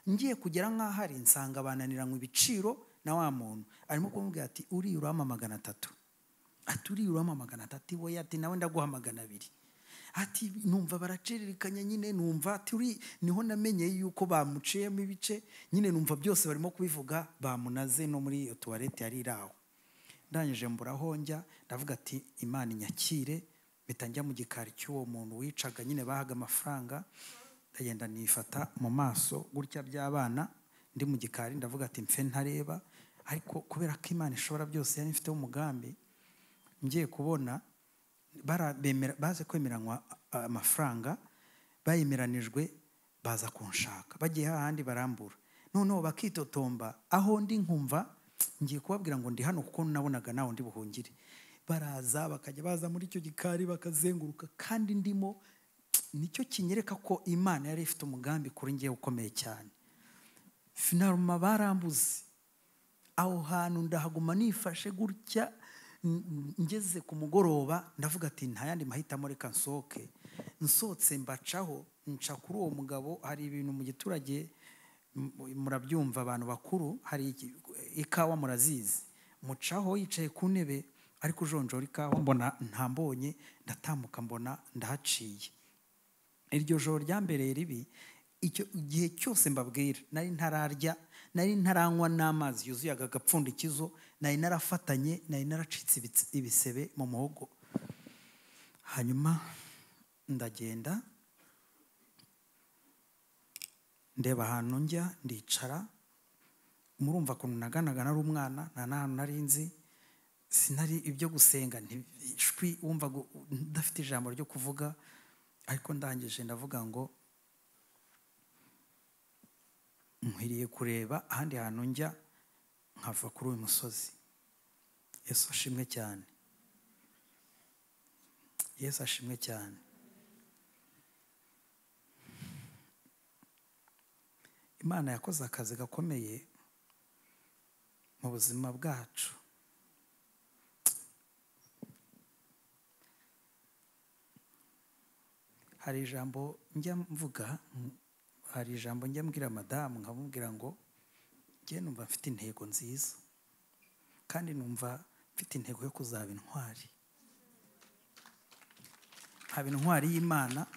Speaker 1: ngiye kugera nk'aho ari nsanga bananiranywe ibiciro na wa muntu arimo kumubwira ati uriya urampa magana atatu ati uriya urampa magana atatu iwe ati nawe ndaguha magana abiri ati numva baraciririkanya nyine numva ati uri niho namenye yuko bamuciyemo ibice nyine numva byose barimo kubivuga bamunaze no muri iyo tuwarete yari iri aho ndangije mburaho njya ndavuga ati imana inyakire mpita njya mu gikari cy'uwo muntu wicaga nyine bahaga amafaranga ndagenda nifata mu maso gutya by'abana ndi mu gikari ndavuga ati mfe ntareba ariko kubera ko imana ishobora byose yari ifiteho umugambi ngiye kubona bara- bemera- baze kwemeranywa a- amafaranga bayemeranijwe baza kunshaka bagiye hahandi barambura noneho bakitotomba aho ndi nkumva ngiye kubabwira ngo ndi hano kuko nabonaga nawe ndi buhungire baraza bakajya baza muri icyo gikari bakazenguruka kandi ndimo nicyo kinyereka ko imana yari ifite umugambi kuri ngewe ukomeye cyane finaruma barambuze aho hantu ndahaguma nifashe gutya n- n- ngeze ku mugoroba ndavuga ati nta yandi mahitamo reka nsohoke nsohotse mbacaho nca kuri uwo mugabo hari ibintu mu giturage m- murabyumva abantu bakuru hari iki- ikawa murazizi mucaho yicaye ku ntebe ariko ujonjora ikawa mbona ntambonye ndatambuka mbona ndahaciye iryo joro ryambereye ribi icyo igihe cyose mbabwira nari ntararya nari ntaranywa n'amazi yuzuyaga agapfundikizo nari narafatanye nari naracitse ibits- ibisebe mu muhogo hanyuma ndagenda ndeba ahantu njya ndicara murumva ukuntu naganaga nari umwana nta n'ahantu nari nzi sinari ibyo gusenga ntishwi wumva udafite ijambo ryo kuvuga ariko ndangije ndavuga ngo nkwiriye kureba ahandi hantu njya nkava kuri uyu musozi yesu ashimwe cyane yesu ashimwe cyane imana yakoze akazi gakomeye mu buzima bwacu hari ijambo njya mvuga hari ijambo njya mbwira madamu nkamubwira ngo njye numva mfite intego nziza kandi numva mfite intego yo kuzaba intwari haba intwari y'imana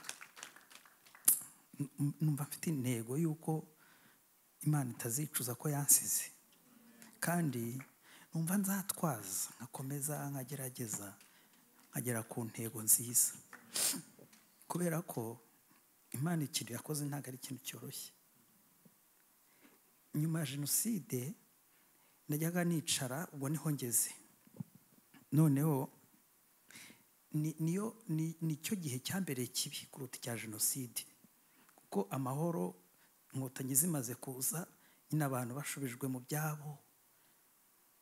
Speaker 1: numva mfite intego y'uko imana itazicuza ko yansize kandi numva nzatwaza nkakomeza nkagerageza nkagera ku ntego nziza kubera ko imana ikintu yakoze ntabwo ari ikintu cyoroshye nyuma ya jenoside najyaga nicara ubwo niho ngeze noneho niyo nicyo gihe cyambereye kibi kuruta icya jenoside kuko amahoro inkotanyi zimaze kuza nyine abantu bashubijwe mu byabo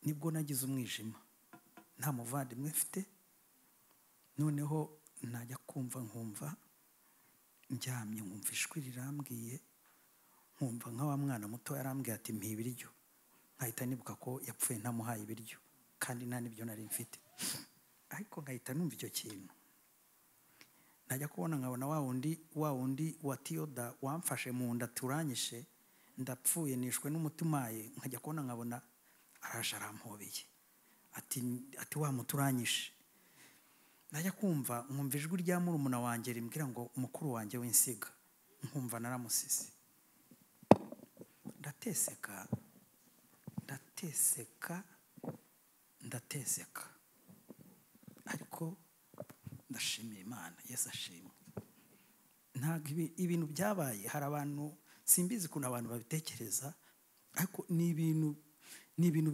Speaker 1: nibwo nagize umwijima nta muvandimwe mfite noneho najya kumva nkumva ndyamye nkumva ishwi rirambwiye nkumva nka wa mwana muto yarambwiye ati mpa ibiryo nkahita nibuka ko yapfuye ntamuhaye ibiryo kandi nta n'ibyo nari mfite ariko nkahita numva icyo kintu najya kubona nkabona wa wundi wa wundi wa tiyoda wamfashe mu nda turanyishe ndapfuye nishwe n'umutumaye nkajya kubona nkabona araje arampobeye ati ati wa muturanyishe najya kumva nkumva ijwi rya murumuna wanjye rimbwira ngo umukuru wanjye w'insiga nkumva naramusise ndateseka ndateseka ndateseka ariko ndashimira imana yesu ashimwe ntabwo ibintu byabaye hari abantu simbizi ukuntu abantu babitekereza ariko ni ibintu ni ibintu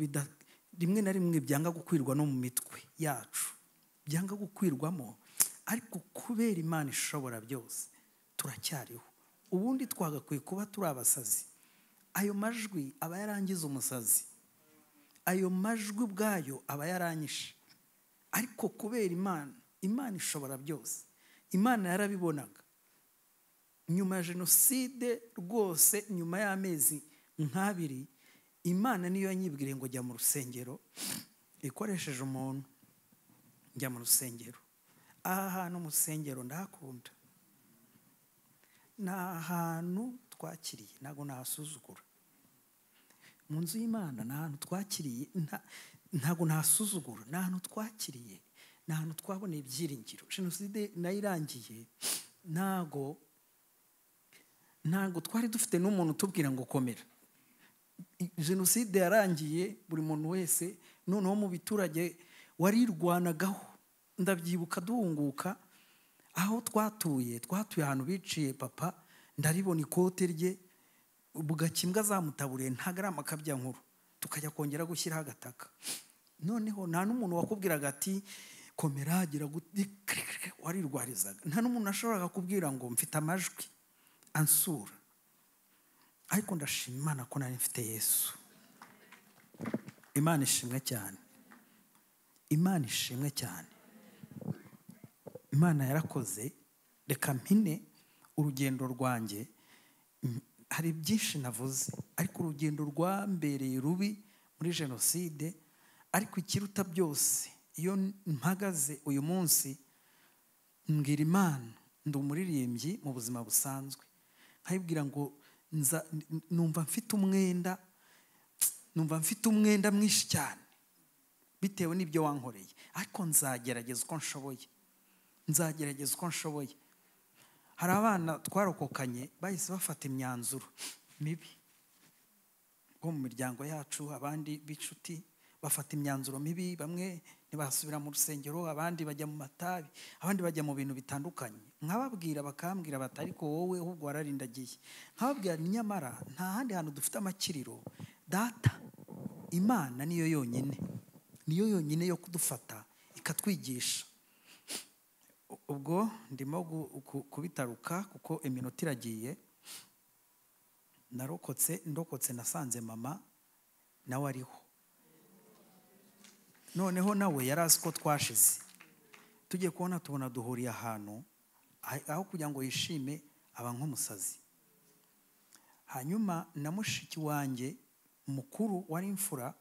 Speaker 1: rimwe na rimwe byanga gukwirwa no mu mitwe yacu byanga gukwirwamo ariko kubera imana ishobora byose turacyariho ubundi twagakwiye kuba turi abasazi ayo majwi aba yarangiza umusazi ayo majwi ubwayo aba yaranyishe ariko kubera imana imana ishobora byose imana yarabibonaga nyuma ya jenoside rwose nyuma y'amezi nk'abiri imana niyo yanyibwiriye ngo jya mu rusengero ikoresheje umuntu njya mu rusengero aha hantu mu rusengero ndahakunda ni ahantu twakiriye ntabwo nahasuzugura mu nzu y'imana ni ahantu twakiriye ntabwo nahasuzugura ni ahantu twakiriye ni ahantu twaboneye ibyiringiro jenoside nayo irangiye ntago ntago twari dufite n'umuntu utubwira ngo komera jenoside yarangiye buri muntu wese noneho mu biturage warirwanagaho ndabyibuka duhunguka aho twatuye twatuye ahantu biciye papa ndaribona ikote rye bugake imbwa zamutaburiye ntago ari amakabya nkuru tukajya kongera gushyiraho agataka noneho nta n'umuntu wakubwiraga ati komera gira warirwarizaga nta n'umuntu ashobora kubwira ngo mfite amajwi ansura ariko ndashima imana ko nari mfite yesu imana ishimwe cyane imana ishimwe cyane imana yarakoze reka mpine urugendo rwanjye hari byinshi navuze ariko urugendo rwambereye rubi muri jenoside ariko ikiruta byose iyo mpagaze uyu munsi mbwira imana ndi umuririmbyi mu buzima busanzwe nkayibwira ngo numva mfite umwenda numva mfite umwenda mwinshi cyane bitewe n'ibyo wankoreye ariko nzagerageza uko nshoboye nzagerageza uko nshoboye hari abana twarokokanye bahise bafata imyanzuro mibi bo mu miryango yacu abandi b'inshuti bafata imyanzuro mibi bamwe ntibasubira mu rusengero abandi bajya mu matabi abandi bajya mu bintu bitandukanye nkababwira bakambwira batari ko wowe ahubwo wararindagiye nkababwira nyamara nta handi hantu dufite amakiriro data imana niyo yonyine niyo yonyine yo kudufata ikatwigisha ubwo ndimo gu- ku- kubitaruka kuko iminota iragiye narokotse ndokotse nasanze mama nawe ariho noneho nawe yari azi ko twashize tugiye kubona tubona duhuriye ahantu ah- aho kugira ngo yishime aba nk'umusazi hanyuma na mushiki wanjye mukuru wari imfura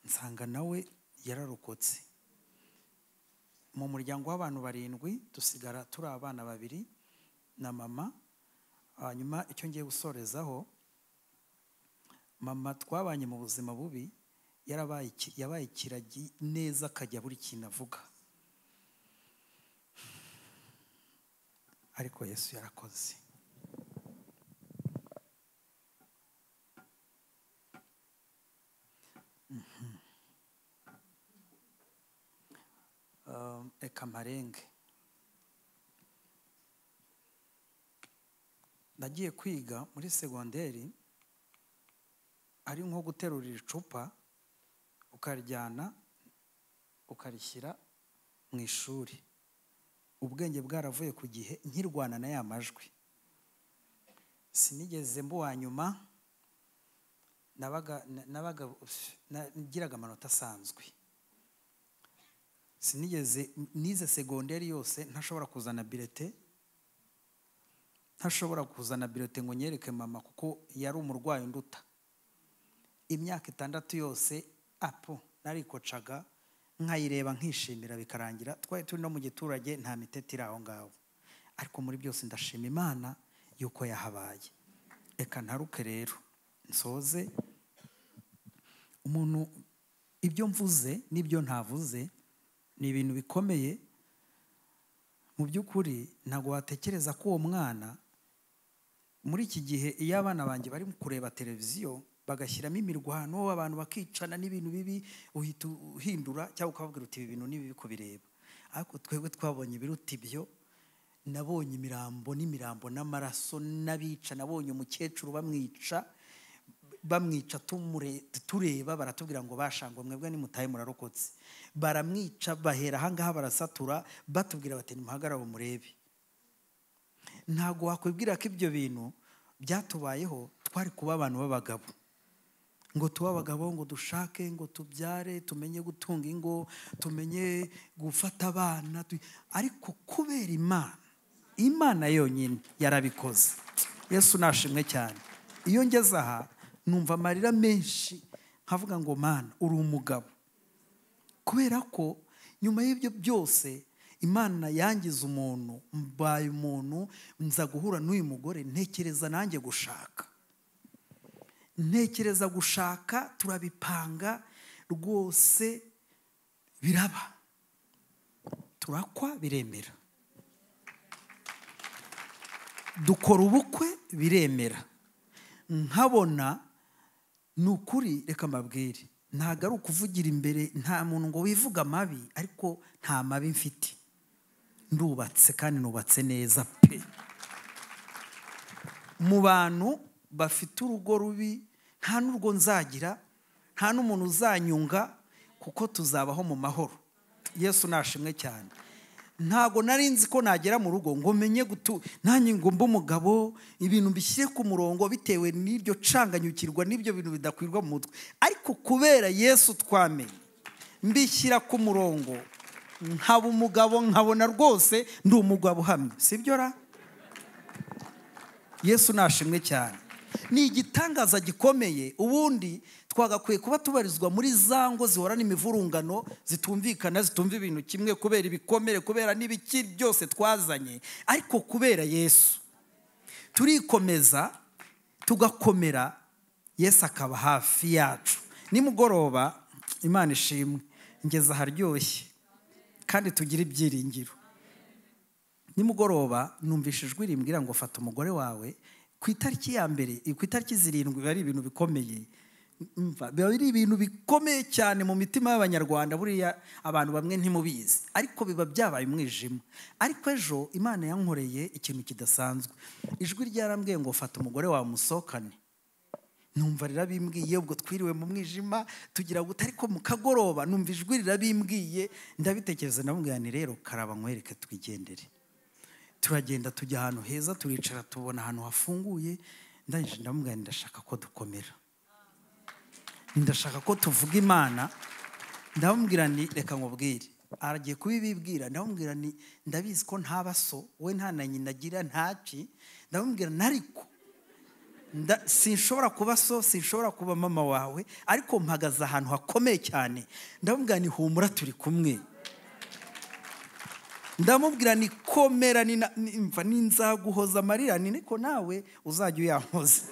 Speaker 1: nsanga nawe yararokotse mu muryango w'abantu barindwi dusigara turi abana babiri na mama hanyuma icyo ngiye gusorezaho mama twabanye mu buzima bubi yarabaye iki- yabaye ikiragi neza akajya buri kintu avuga ariko yesu yarakoze um, ekamarenge nagiye kwiga muri segonderi ari nko guterurira icupa ukarijyana ukarishyira mu ishuri ubwenge bwaravuye ku gihe nkirwana na ya majwi sinigeze mbuwa nyuma nabaga nabaga na- nagiraga amanota asanzwe sinigeze nize segonderi yose ntashobora kuzana birete ntashobora kuzana birete ngo nyereke mama kuko yari umurwayi unduta imyaka itandatu yose apo narikocaga nkayireba nkishimira bikarangira twari turi no mu giturage nta mitete iri aho ngaho ariko muri byose ndashima imana yuko yahabaye reka ntaruke rero nsoze umuntu ibyo mvuze n'ibyo ntavuze ni ibintu bikomeye mu by'ukuri ntabwo watekereza ko uwo mwana muri iki gihe iyo abana banjye bari kureba televiziyo bagashyiramo imirwano abantu bakicana n'ibintu bibi uhita uhindura cyangwa ukababwira uti ibi bintu ni bibi kubireba ariko twebwe twabonye ibiruta ibyo nabonye imirambo n'imirambo n'amaraso n'abica nabonye umukecuru bamwica bamwica tumure- tureba baratubwira ngo bashangwa mwebwe nimutahe murarokotse baramwica bahera ahangaha barasatura batubwira bati nimuhagarare murebe ntabwo wakwibwira ko ibyo bintu byatubayeho twari kuba abantu b'abagabo ngo tube abagabo ngo dushake ngo tubyare tumenye gutunga ingo tumenye gufata abana tu- ariko kubera imana imana yonyine yarabikoze yesu nashimwe cyane iyo ngeze aha numva amarira menshi nkavuga ngo mana uri umugabo kubera ko nyuma y'ibyo byose imana yangize umuntu mbaye umuntu nza guhura n'uyu mugore ntekereza nanjye gushaka ntekereza gushaka turabipanga rwose biraba turakwa biremera dukora ubukwe biremera nkabona ni ukuri reka mbabwire ntabwo ari ukuvugira imbere nta muntu ngo wivuga amabi ariko nta mabi mfite ndubatse kandi nubatse neza pe mu bantu bafite urugo rubi nta n'urwo nzagira nta n'umuntu uzanyunga kuko tuzabaho mu mahoro yesu nashimwe cyane ntabwo nari nzi ko nagera mu rugo ngo menye gutu nanjye ngo mbe umugabo ibintu mbishyire ku murongo bitewe n'iryo canganyukirwa n'ibyo bintu bidakwirwa mu mutwe ariko kubera yesu twamenye mbishyira ku murongo nkaba umugabo nkabona rwose ndi umugabo uhamye sibyo ra yesu nashimwe cyane ni igitangaza gikomeye ubundi twagakwiye kuba tubarizwa muri za ngo zihorana imivurungano zitumvikana zitumva ibintu kimwe kubera ibikomere kubera n'ibiki byose twazanye ariko kubera yesu turikomeza tugakomera yesu akaba hafi yacu nimugoroba imana ishimwe ngeze aharyoshye kandi tugire ibyiringiro nimugoroba numvise ijwi rimbwira ngo fata umugore wawe ku itariki ya mbere ku itariki zirindwi biba ari ibintu bikomeye Umva, biba ari ibintu bikomeye cyane mu mitima y'abanyarwanda buriya abantu bamwe ntimubizi ariko biba byabaye umwijima ariko ejo imana yankoreye ikintu kidasanzwe ijwi ryarambwiye ngo fata umugore wawe musohokane numva rirabimbwiye ubwo twiriwe mu mwijima tugira guta ariko mu kagoroba numva ijwi rirabimbwiye ndabitekereza ndamubwira ni rero karaba nkwereke twigendere turagenda tujya ahantu heza turicara tubona ahantu hafunguye ndangije ndamubwira ndashaka ko dukomera ndashaka ko tuvuga imana ndamubwira ni reka nkubwire aragiye kubibibwira ndamubwira ni ndabizi ko ntaba so we nta na nyina agira ntaki ndamubwira nariko sinshobora kuba so sinshobora kuba mama wawe ariko mpagaze ahantu hakomeye cyane ndamubwira ni humura turi kumwe ndamubwira ni komera mva n'inzaguhoza amarira ni niko nawe uzajya uyankoza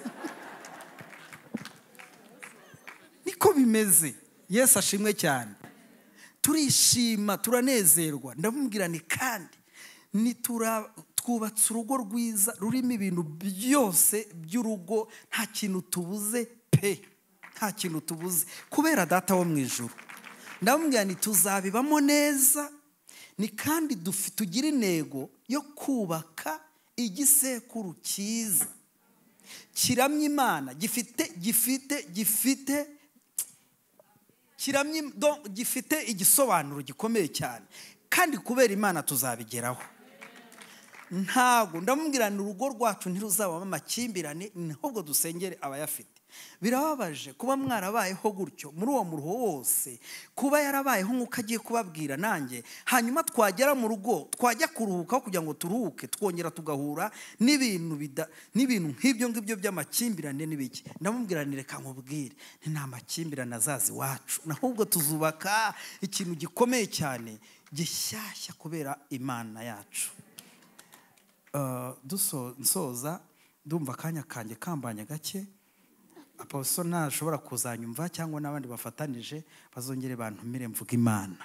Speaker 1: niko bimeze yesu ashimwe cyane turishima turanezerwa ndamubwira ni kandi twubatse urugo rwiza rurimo ibintu byose by'urugo nta kintu tubuze pe nta kintu tubuze kubera data wo mu ijoro ndamubwira ni tuzabibamo neza ni kandi tugira intego yo kubaka igisekuru cyiza kiramya imana gifite gifite gifite gifite igisobanuro gikomeye cyane kandi kubera imana tuzabigeraho ntabwo ndamubwira ni urugo rwacu ntiruzabamo amakimbirane ahubwo dusengere abayafite birababaje kuba mwarabayeho gutyo muri uwo muruho wose kuba yarabayeho nk'uko agiye kubabwira nanjye hanyuma twagera mu rugo twajya kuruhukaho kugira ngo turuhuke twongera tugahura n'ibintu n'ibintu nk'ibyo ngibyo by'amakimbirane n'ibiki ndamubwira ni reka nkubwire ni nta makimbirane azazi iwacu ahubwo tuzubaka ikintu gikomeye cyane gishyashya kubera imana yacu dusoza ndumva akanya kanjye kambanye gake aposo ntashobora kuzanyumva cyangwa n'abandi bafatanije bazongere bantumire mvuga imana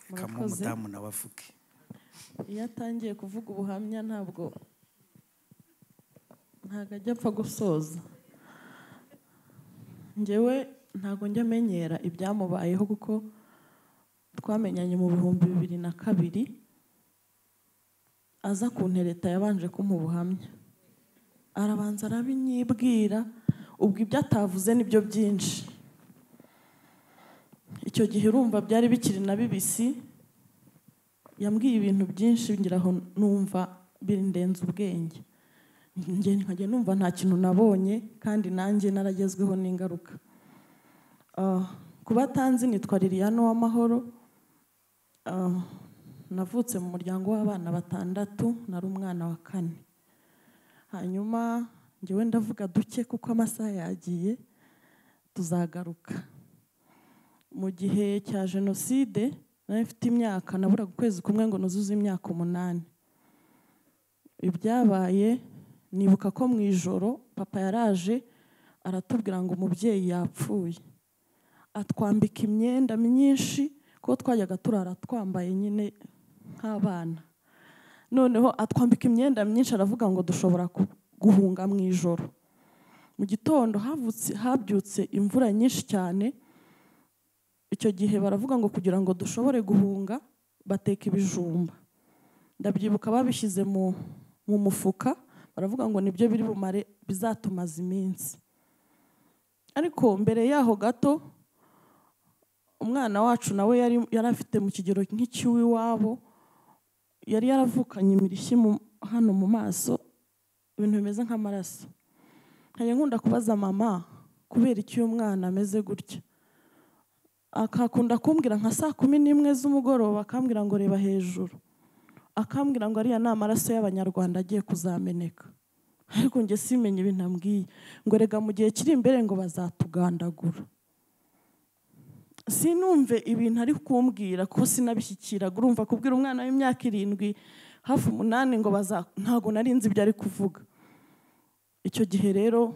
Speaker 1: reka umudamu nawe avuge
Speaker 2: iyo atangiye kuvuga ubuhamya ntabwo ntabwo ajya apfa gusoza ngewe ntabwo njya amenyera ibyamubayeho kuko twamenyanye mu bihumbi bibiri na kabiri aza ku ntereta yabanje kumuha ubuhamya arabanza arabinyibwira ubwo ibyo atavuze nibyo byinshi icyo gihe urumva byari bikiri na bibisi yambwiye ibintu byinshi ngira aho numva bindenze ubwenge nkajya numva nta kintu nabonye kandi nanjye naragezweho n'ingaruka kuba atanzi nitwa liliane w'amahoro navutse mu muryango w'abana batandatu nari umwana wa kane hanyuma ngewe ndavuga duke kuko amasaha yagiye tuzagaruka mu gihe cya jenoside nawe mfite imyaka naburaga ukwezi kumwe ngo nuzuze imyaka umunani ibyabaye nibuka ko mu ijoro papa yaraje aratubwira ngo umubyeyi yapfuye atwambika imyenda myinshi kuko twajyaga turara twambaye nyine nk'abana noneho atwambika imyenda myinshi aravuga ngo dushobora guhunga mu ijoro mu gitondo habyutse imvura nyinshi cyane icyo gihe baravuga ngo kugira ngo dushobore guhunga bateka ibijumba ndabyibuka babishyize mu mufuka baravuga ngo nibyo biri bumare bizatumaza iminsi ariko mbere yaho gato umwana wacu nawe yari afite mu kigero nk'icy'iw'iwabo yari yaravukanye imirishyi hano mu maso ibintu bimeze nk'amaraso nkajya nkunda kubaza mama kubera icyo uyu mwana ameze gutya akakunda kumbwira nka saa kumi n'imwe z'umugoroba akambwira ngo reba hejuru akambwira ngo ariya ni amaraso y'abanyarwanda agiye kuzameneka ariko njye simenye ibintu ambwiye ngo rega mu gihe kiri imbere ngo bazatugandagura sinumve ibintu ari kumbwira kuko sinabishyikira urumva kubwira umwana w'imyaka irindwi hafi umunani ngo ntabwo narinze ibyo ari kuvuga icyo gihe rero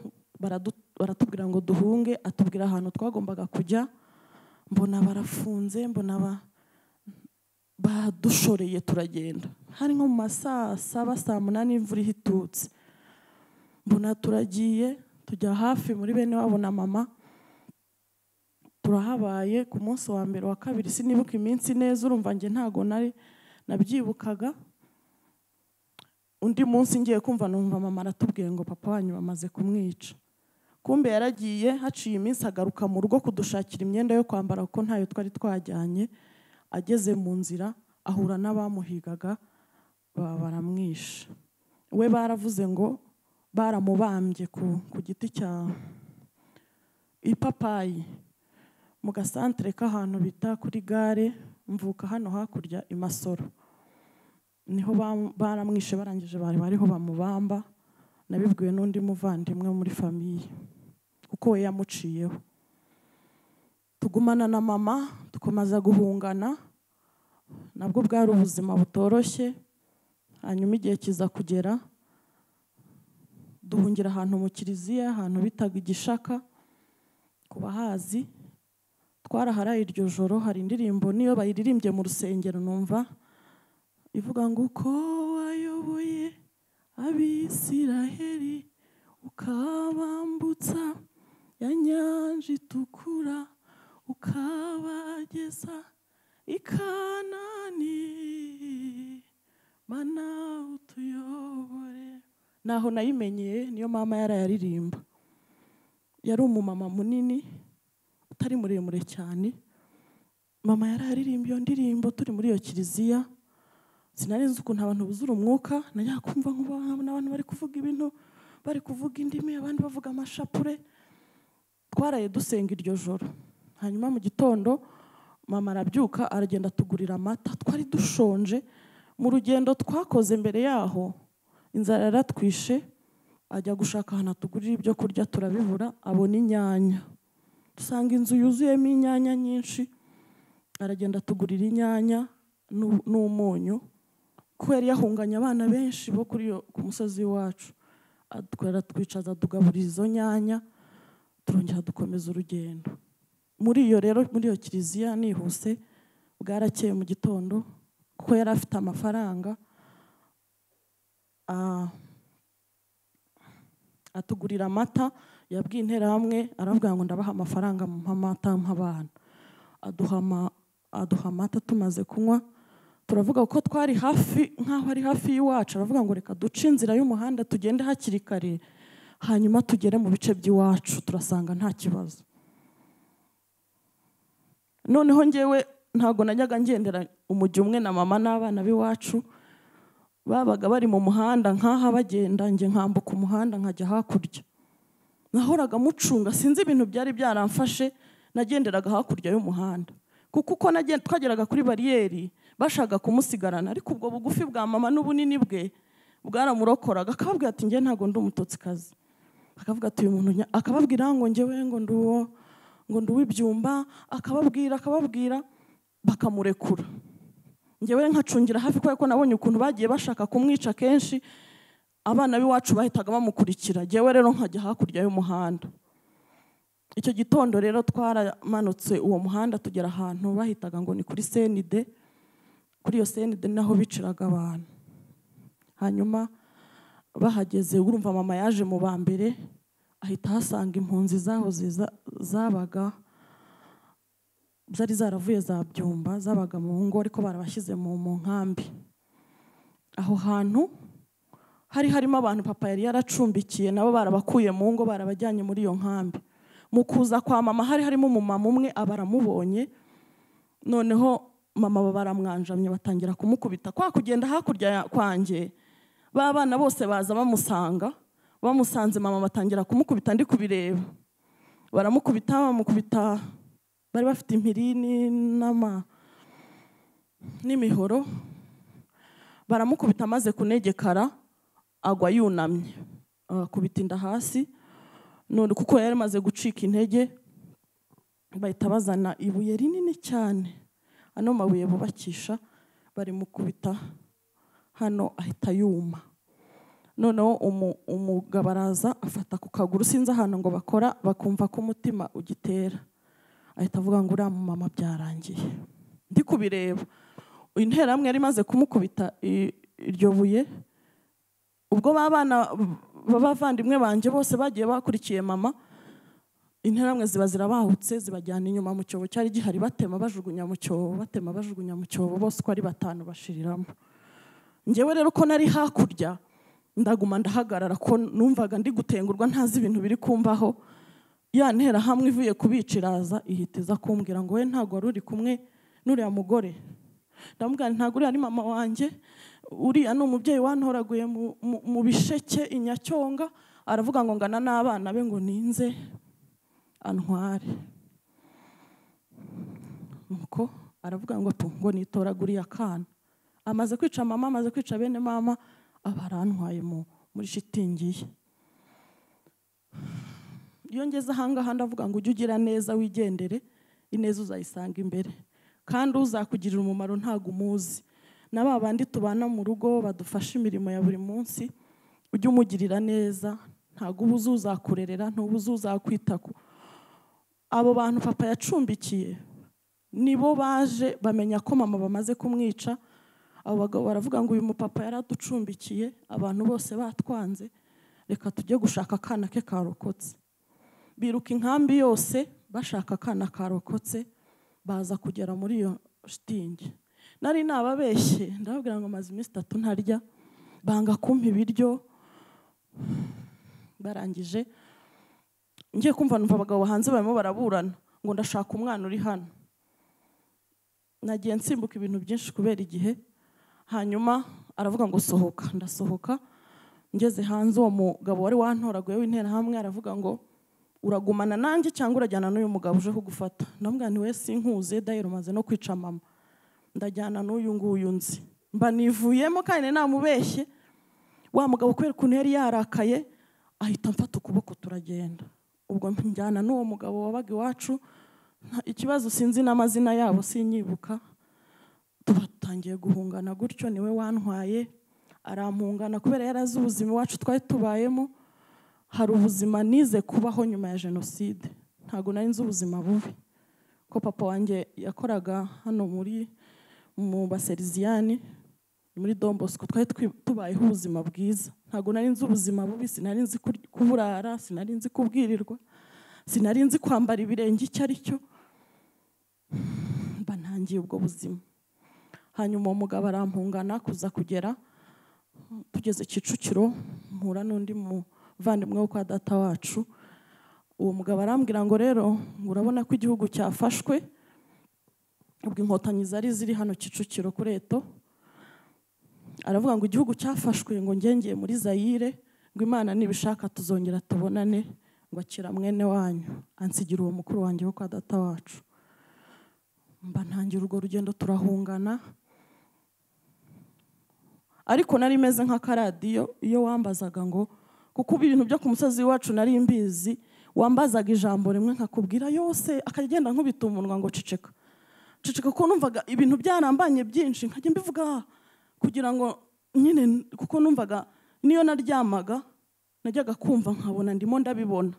Speaker 2: baratubwira ngo duhunge atubwira ahantu twagombaga kujya mbona barafunze mbona badushoreye turagenda hari nko mu masaa saba saa munani imvura ihitutse mbona turagiye tujya hafi muri bene wabo na mama turahabaye ku munsi wa mbere wa kabiri sinibuka iminsi neza urumva njye ntabwo nari nabyibukaga undi munsi ngiye kumva numva mama aratubwiye ngo papa wanyu bamaze kumwica kumbe yaragiye haciye iminsi agaruka mu rugo kudushakira imyenda yo kwambara kuko ntayo twari twajyanye ageze mu nzira ahura n'abamuhigaga baba baramwishe we baravuze ngo baramubambye ku ku giti cya ipapayi mu gasantere k'ahantu bita kuri gare mvuka hano hakurya i masoro niho bam- baramwishe barangije bari bariho bamubamba nabibwiwe n'undi muvandimwe wo muri famiye kuko we yamuciyeho tugumana na mama dukomeza guhungana nabwo bwari ubuzima butoroshye hanyuma igihe kiza kugera duhungira ahantu mu kiliziya ahantu bitaga igishaka ku bahazi twaraharaye iryo joro hari indirimbo niyo bayiririmbye mu rusengero numva ivuga ngo uko wayoboye abisiraheli ukabambutsa ya nyanja itukura ukabageza i kanani mana utuyobore naho nayimenyeye niyo mama yarayaririmba yari umumama munini utari muremure cyane mama yari aririmba iyo ndirimbo turi muri iyo kiliziya sinari nzi ukuntu abantu buzura umwuka najya kumva nk'ubu abantu bari kuvuga ibintu bari kuvuga indimi abandi bavuga amashapure twaraye dusenga iryo joro hanyuma mu gitondo mama arabyuka aragenda atugurira amata twari dushonje mu rugendo twakoze mbere yaho inzara yaratwishe ajya gushaka ahantu atugurira ibyo kurya turabibura abona inyanya dusanga inzu yuzuyemo inyanya nyinshi aragenda atugurira inyanya n'u- n'umunyu kubera yahunganye abana benshi bo kuri iyo- ku musozi w'iwacu atwara twicaza tugaburira izo nyanya turongera dukomeza urugendo muri iyo rero muri iyo kiliziya nihuse bwarakeye mu gitondo kuko yari afite amafaranga ah, atugurira amata yabwiye interahamwe aravuga ngo ndabaha amafaranga mu amata nk'abana aduha ama- aduha amata tumaze kunywa turavuga ko twari hafi nk'aho ari hafi y'iwacu aravuga ngo reka duce inzira y'umuhanda tugende hakiri kare hanyuma tugere mu bice by'iwacu turasanga nta kibazo noneho ngewe ntabwo najyaga ngendera umujyi umwe na mama n'abana b'iwacu babaga bari mu muhanda nk'aha bagenda njye nkambuka umuhanda nkajya hakurya nahoraga mucunga sinzi ibintu byari byaramfashe nagenderaga hakurya y'umuhanda kuko uko nagen- twageraga kuri bariyeri bashaka kumusigarana ariko ubwo bugufi bwa mama n'ubunini bwe bwaramurokoraga akababwira ati njye ntabwo ndi umutotsikazi akavuga ati uyu muntu nya-" akababwira ngo njyewe ngo ndi uwo ngo ndi uw'ibyumba akababwira akababwira bakamurekura njyewe nkacungira hafi kubera ko nabonye ukuntu bagiye bashaka kumwica kenshi abana b'iwacu bahitaga bamukurikira njyewe rero nkajya hakurya y'umuhanda icyo gitondo rero twaramanutse uwo muhanda tugera ahantu bahitaga ngo ni kuri senide kuri iyo senide ni naho biciraga abantu hanyuma bahageze urumva mama yaje mu ba mbere ahita ahasanga impunzi zahoze za- zabaga zari zaravuye za byumba zabaga mu ngo ariko barabashyize mu mu nkambi aho hantu hari harimo abantu papa yari yaracumbikiye nabo barabakuye mu ngo barabajyanye muri iyo nkambi mu kuza kwa mama hari harimo umumama umwe abaramubonye noneho mama baramwanjamye batangira kumukubita kwa kugenda hakurya ya- kwanjye ba bana bose baza bamusanga bamusanze mama batangira kumukubita ndi kubireba baramukubita bamukubita bari bafite impirini n'ama n'imihoro baramukubita amaze kunegekara agwa yunamye akubita inda hasi none kuko yari amaze gucika intege bahita bazana ibuye rinini cyane ano mabuye bubakisha barimukubita hano ahita yuma noneho umu- umugabo araza afata ku kaguru sinzi ahantu ngo bakora bakumva ko umutima ugitera ahita avuga ngo uriya mumama byarangiye ndi kubireba interahamwe yari imaze kumukubita i- iryo buye ubwo ba bana b'abavandimwe banjye bose bagiye bakurikiye mama interamwe ziba zirabahutse zibajyana inyuma mu cyobo cyari gihari batema bajugunya mu cyobo batema bajugunya mu cyobo bose uko ari batanu bashiriramo njyewe rero ko nari hakurya ndaguma ndahagarara ko numvaga ndi gutengurwa ntazi ibintu biri kumbaho ya ntera hamwe ivuye kubiciraza ihita iza kumbwira ngo we ntabwo wari uri kumwe n'uriya mugore ndamubwira nti ntabwo uriya ni mama wanjye uriya ni umubyeyi wantoraguye mu- mu- mu bisheke i nyacyonga aravuga ngo ngana n'abana be ngo ninze antware nuko aravuga ngo tu ngo nitoraguriye akana amaze kwica mama amaze kwica bene mama aba arantwaye mu- muri shitingi ye iyo ngeze ahangaha ndavuga ngo ujye ugira neza wigendere ineza uzayisanga imbere kandi uzakugirira umumaro ntabwo umuzi na ba bandi tubana mu rugo badufasha imirimo ya buri munsi ujye umugirira neza ntabwo uba uzi uzakurerera ntuba uzi uzakwita ku abo bantu papa yacumbikiye nibo baje bamenya ko mama bamaze kumwica abo bagabo baravuga ngo uyu mupapa yari aducumbikiye abantu bose batwanze reka tujye gushaka akana ke karokotse biruka inkambi yose bashaka akana karokotse baza kugera muri iyo shitingi nari nababeshye ndababwira ngo amaze iminsi itatu ntarya banga kumpa ibiryo barangije ngiye kumva numva abagabo hanze barimo baraburana ngo ndashaka umwana uri hano nagiye nsimbuka ibintu byinshi kubera igihe hanyuma aravuga ngo sohoka ndasohoka ngeze hanze uwo mugabo wari wantoraguye w'interahamwe aravuga ngo uragumana nanjye cyangwa urajyana n'uyu mugabo uje kugufata ndamubwira nti we sinkuze dayiro umaze no kwica mama ndajyana n'uyu nguyu nzi mba nivuyemo kandi namubeshye wa mugabo kubera ukuntu yari yarakaye ahita amfata ukuboko turagenda ubwo njyana n'uwo mugabo wabaga iwacu nta- ikibazo sinzi n'amazina yabo sinyibuka tubatangiye guhungana gutyo niwe wantwaye arampungana kubera yari azi ubuzima iwacu twari tubayemo hari ubuzima nize kubaho nyuma ya jenoside ntabwo nari nzi ubuzima bubi ko papa wanjye yakoraga hano muri mu baseriziyani muri Don Bosco twari twi- tubayeho ubuzima bwiza ntabwo nari nzi ubuzima bubi sinari nzi kur- kuburara sinari nzi kubwirirwa sinari nzi kwambara ibirenge icyo ari cyo mba ntangiye ubwo buzima hanyuma uwo mugabo arampungana kuza kugera tugeze kicukiro mpura n'undi muvandimwe wo kwa data wacu uwo mugabo arambwira ngo rero ngo urabona ko igihugu cyafashwe ubwo inkotanyi zari ziri hano kicukiro kuri eto aravuga ngo igihugu cyafashwe ngo ngengeye muri zayire ngo imana nibishaka tuzongera tubonane ngo akira mwene wanyu ansigira uwo mukuru wanjye wo kwa data wacu mba ntangira urwo rugendo turahungana ariko nari meze nk'akaradiyo iyo wambazaga ngo kuko ibintu byo ku musozi wacu nari mbizi wambazaga ijambo rimwe nkakubwira yose akagenda nkubita umunwa ngo ceceka ceceka kuko numvaga ibintu byarambanye byinshi nkajya mbivuga kugira ngo nyine kuko numvaga niyo naryamaga najyaga kumva nkabona ndimo ndabibona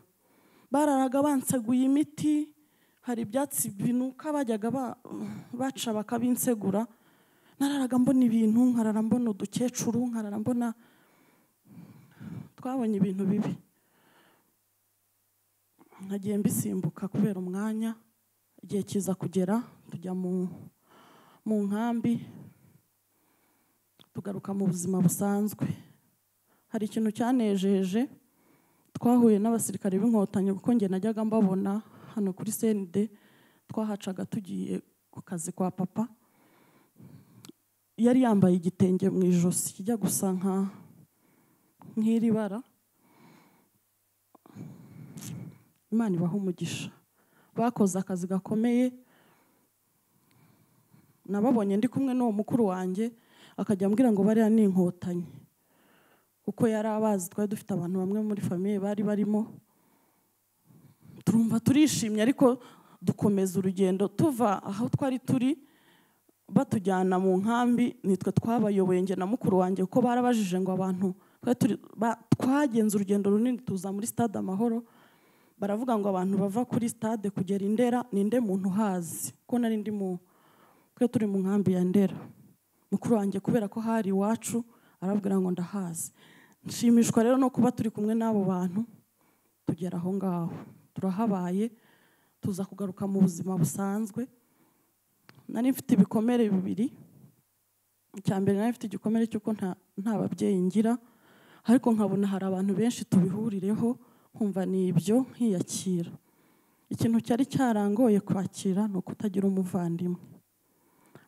Speaker 2: bararaga banseguye imiti hari ibyatsi binuka bajyaga ba- baca bakabinsegura nararaga mbona ibintu nkarara mbona udukecuru nkarara mbona twabonye ibintu bibi nagiye mbisimbuka kubera umwanya igihe kiza kugera tujya mu mu nkambi tugaruka mu buzima busanzwe hari ikintu cyanejeje twahuye n'abasirikare b'inkotanyi kuko njye najyaga mbabona hano kuri CND twahacaga tugiye ku kazi kwa papa yari yambaye igitenge mu ijosi kijya gusa nka nk'iri bara imana ibaha umugisha bakoze akazi gakomeye nababonye ndi kumwe n'uwo mukuru wanjye akajya ambwira ngo bariya ni inkotanyi kuko yari abazi twari dufite abantu bamwe muri famiye bari barimo turumva turishimye ariko dukomeza urugendo tuva aho twari turi batujyana mu nkambi nitwe twabayoboye njye na mukuru wanjye kuko barabajije ngo abantu twari turi- ba- twagenze urugendo runini tuza muri stade amahoro baravuga ngo abantu bava kuri stade kugera i ndera ninde muntu uhazi ko nari ndi mu twe turi mu nkambi ya ndera mukuru wanjye kubera ko hari iwacu arabwira ngo ndahazi nshimishwa rero no kuba turi kumwe n'abo bantu tugera aho ngaho turahabaye tuza kugaruka mu buzima busanzwe nari mfite ibikomere bibiri icya mbere nari mfite igikomere cy'uko nta nta babyeyi ngira ariko nkabona hari abantu benshi tubihurireho nkumva ni ibyo nkiyakira ikintu cyari cyarangoye kwakira ni ukutagira umuvandimwe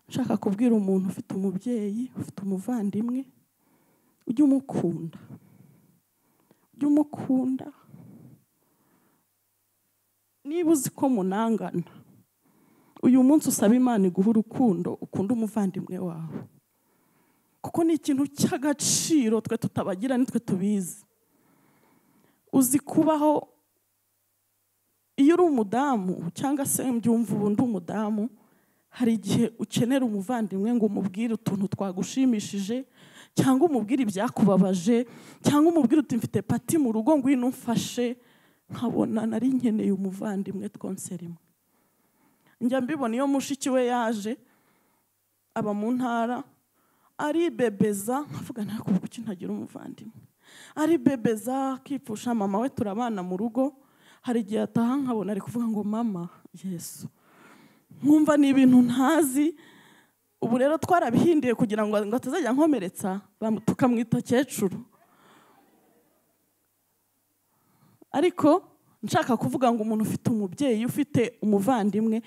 Speaker 2: nshaka kubwira umuntu ufite umubyeyi ufite umuvandimwe ujye umukunda ujye umukunda niba uzi ko munangana uyu munsi usaba imana iguha urukundo ukunda umuvandimwe wawe kuko ni ikintu cy'agaciro twe tutabagira nitwe tubizi uzi kubaho iyo uri umudamu cyangwa se mbyumva ubu ndi umudamu hari igihe ukenera umuvandimwe ngo umubwire utuntu twagushimishije cyangwa umubwire ibyakubabaje cyangwa umubwire uti mfite pati mu rugo ngwino umfashe nkabona nari nkeneye umuvandimwe twonseremo njya mbibona iyo mushiki we yaje aba mu ntara aribebeza nkavuga ntabwo kuki ntagira umuvandimwe aribebeza akipfusha mama we turabana mu rugo hari igihe ataha nkabona ari kuvuga ngo mama yesu nkumva ni ibintu ntazi ubu rero twarabihinduye kugira ngo ngo atazajya nkomeretsa bamu- tukamwita kecuru ariko nshaka kuvuga ngo umuntu ufite umubyeyi ufite umuvandimwe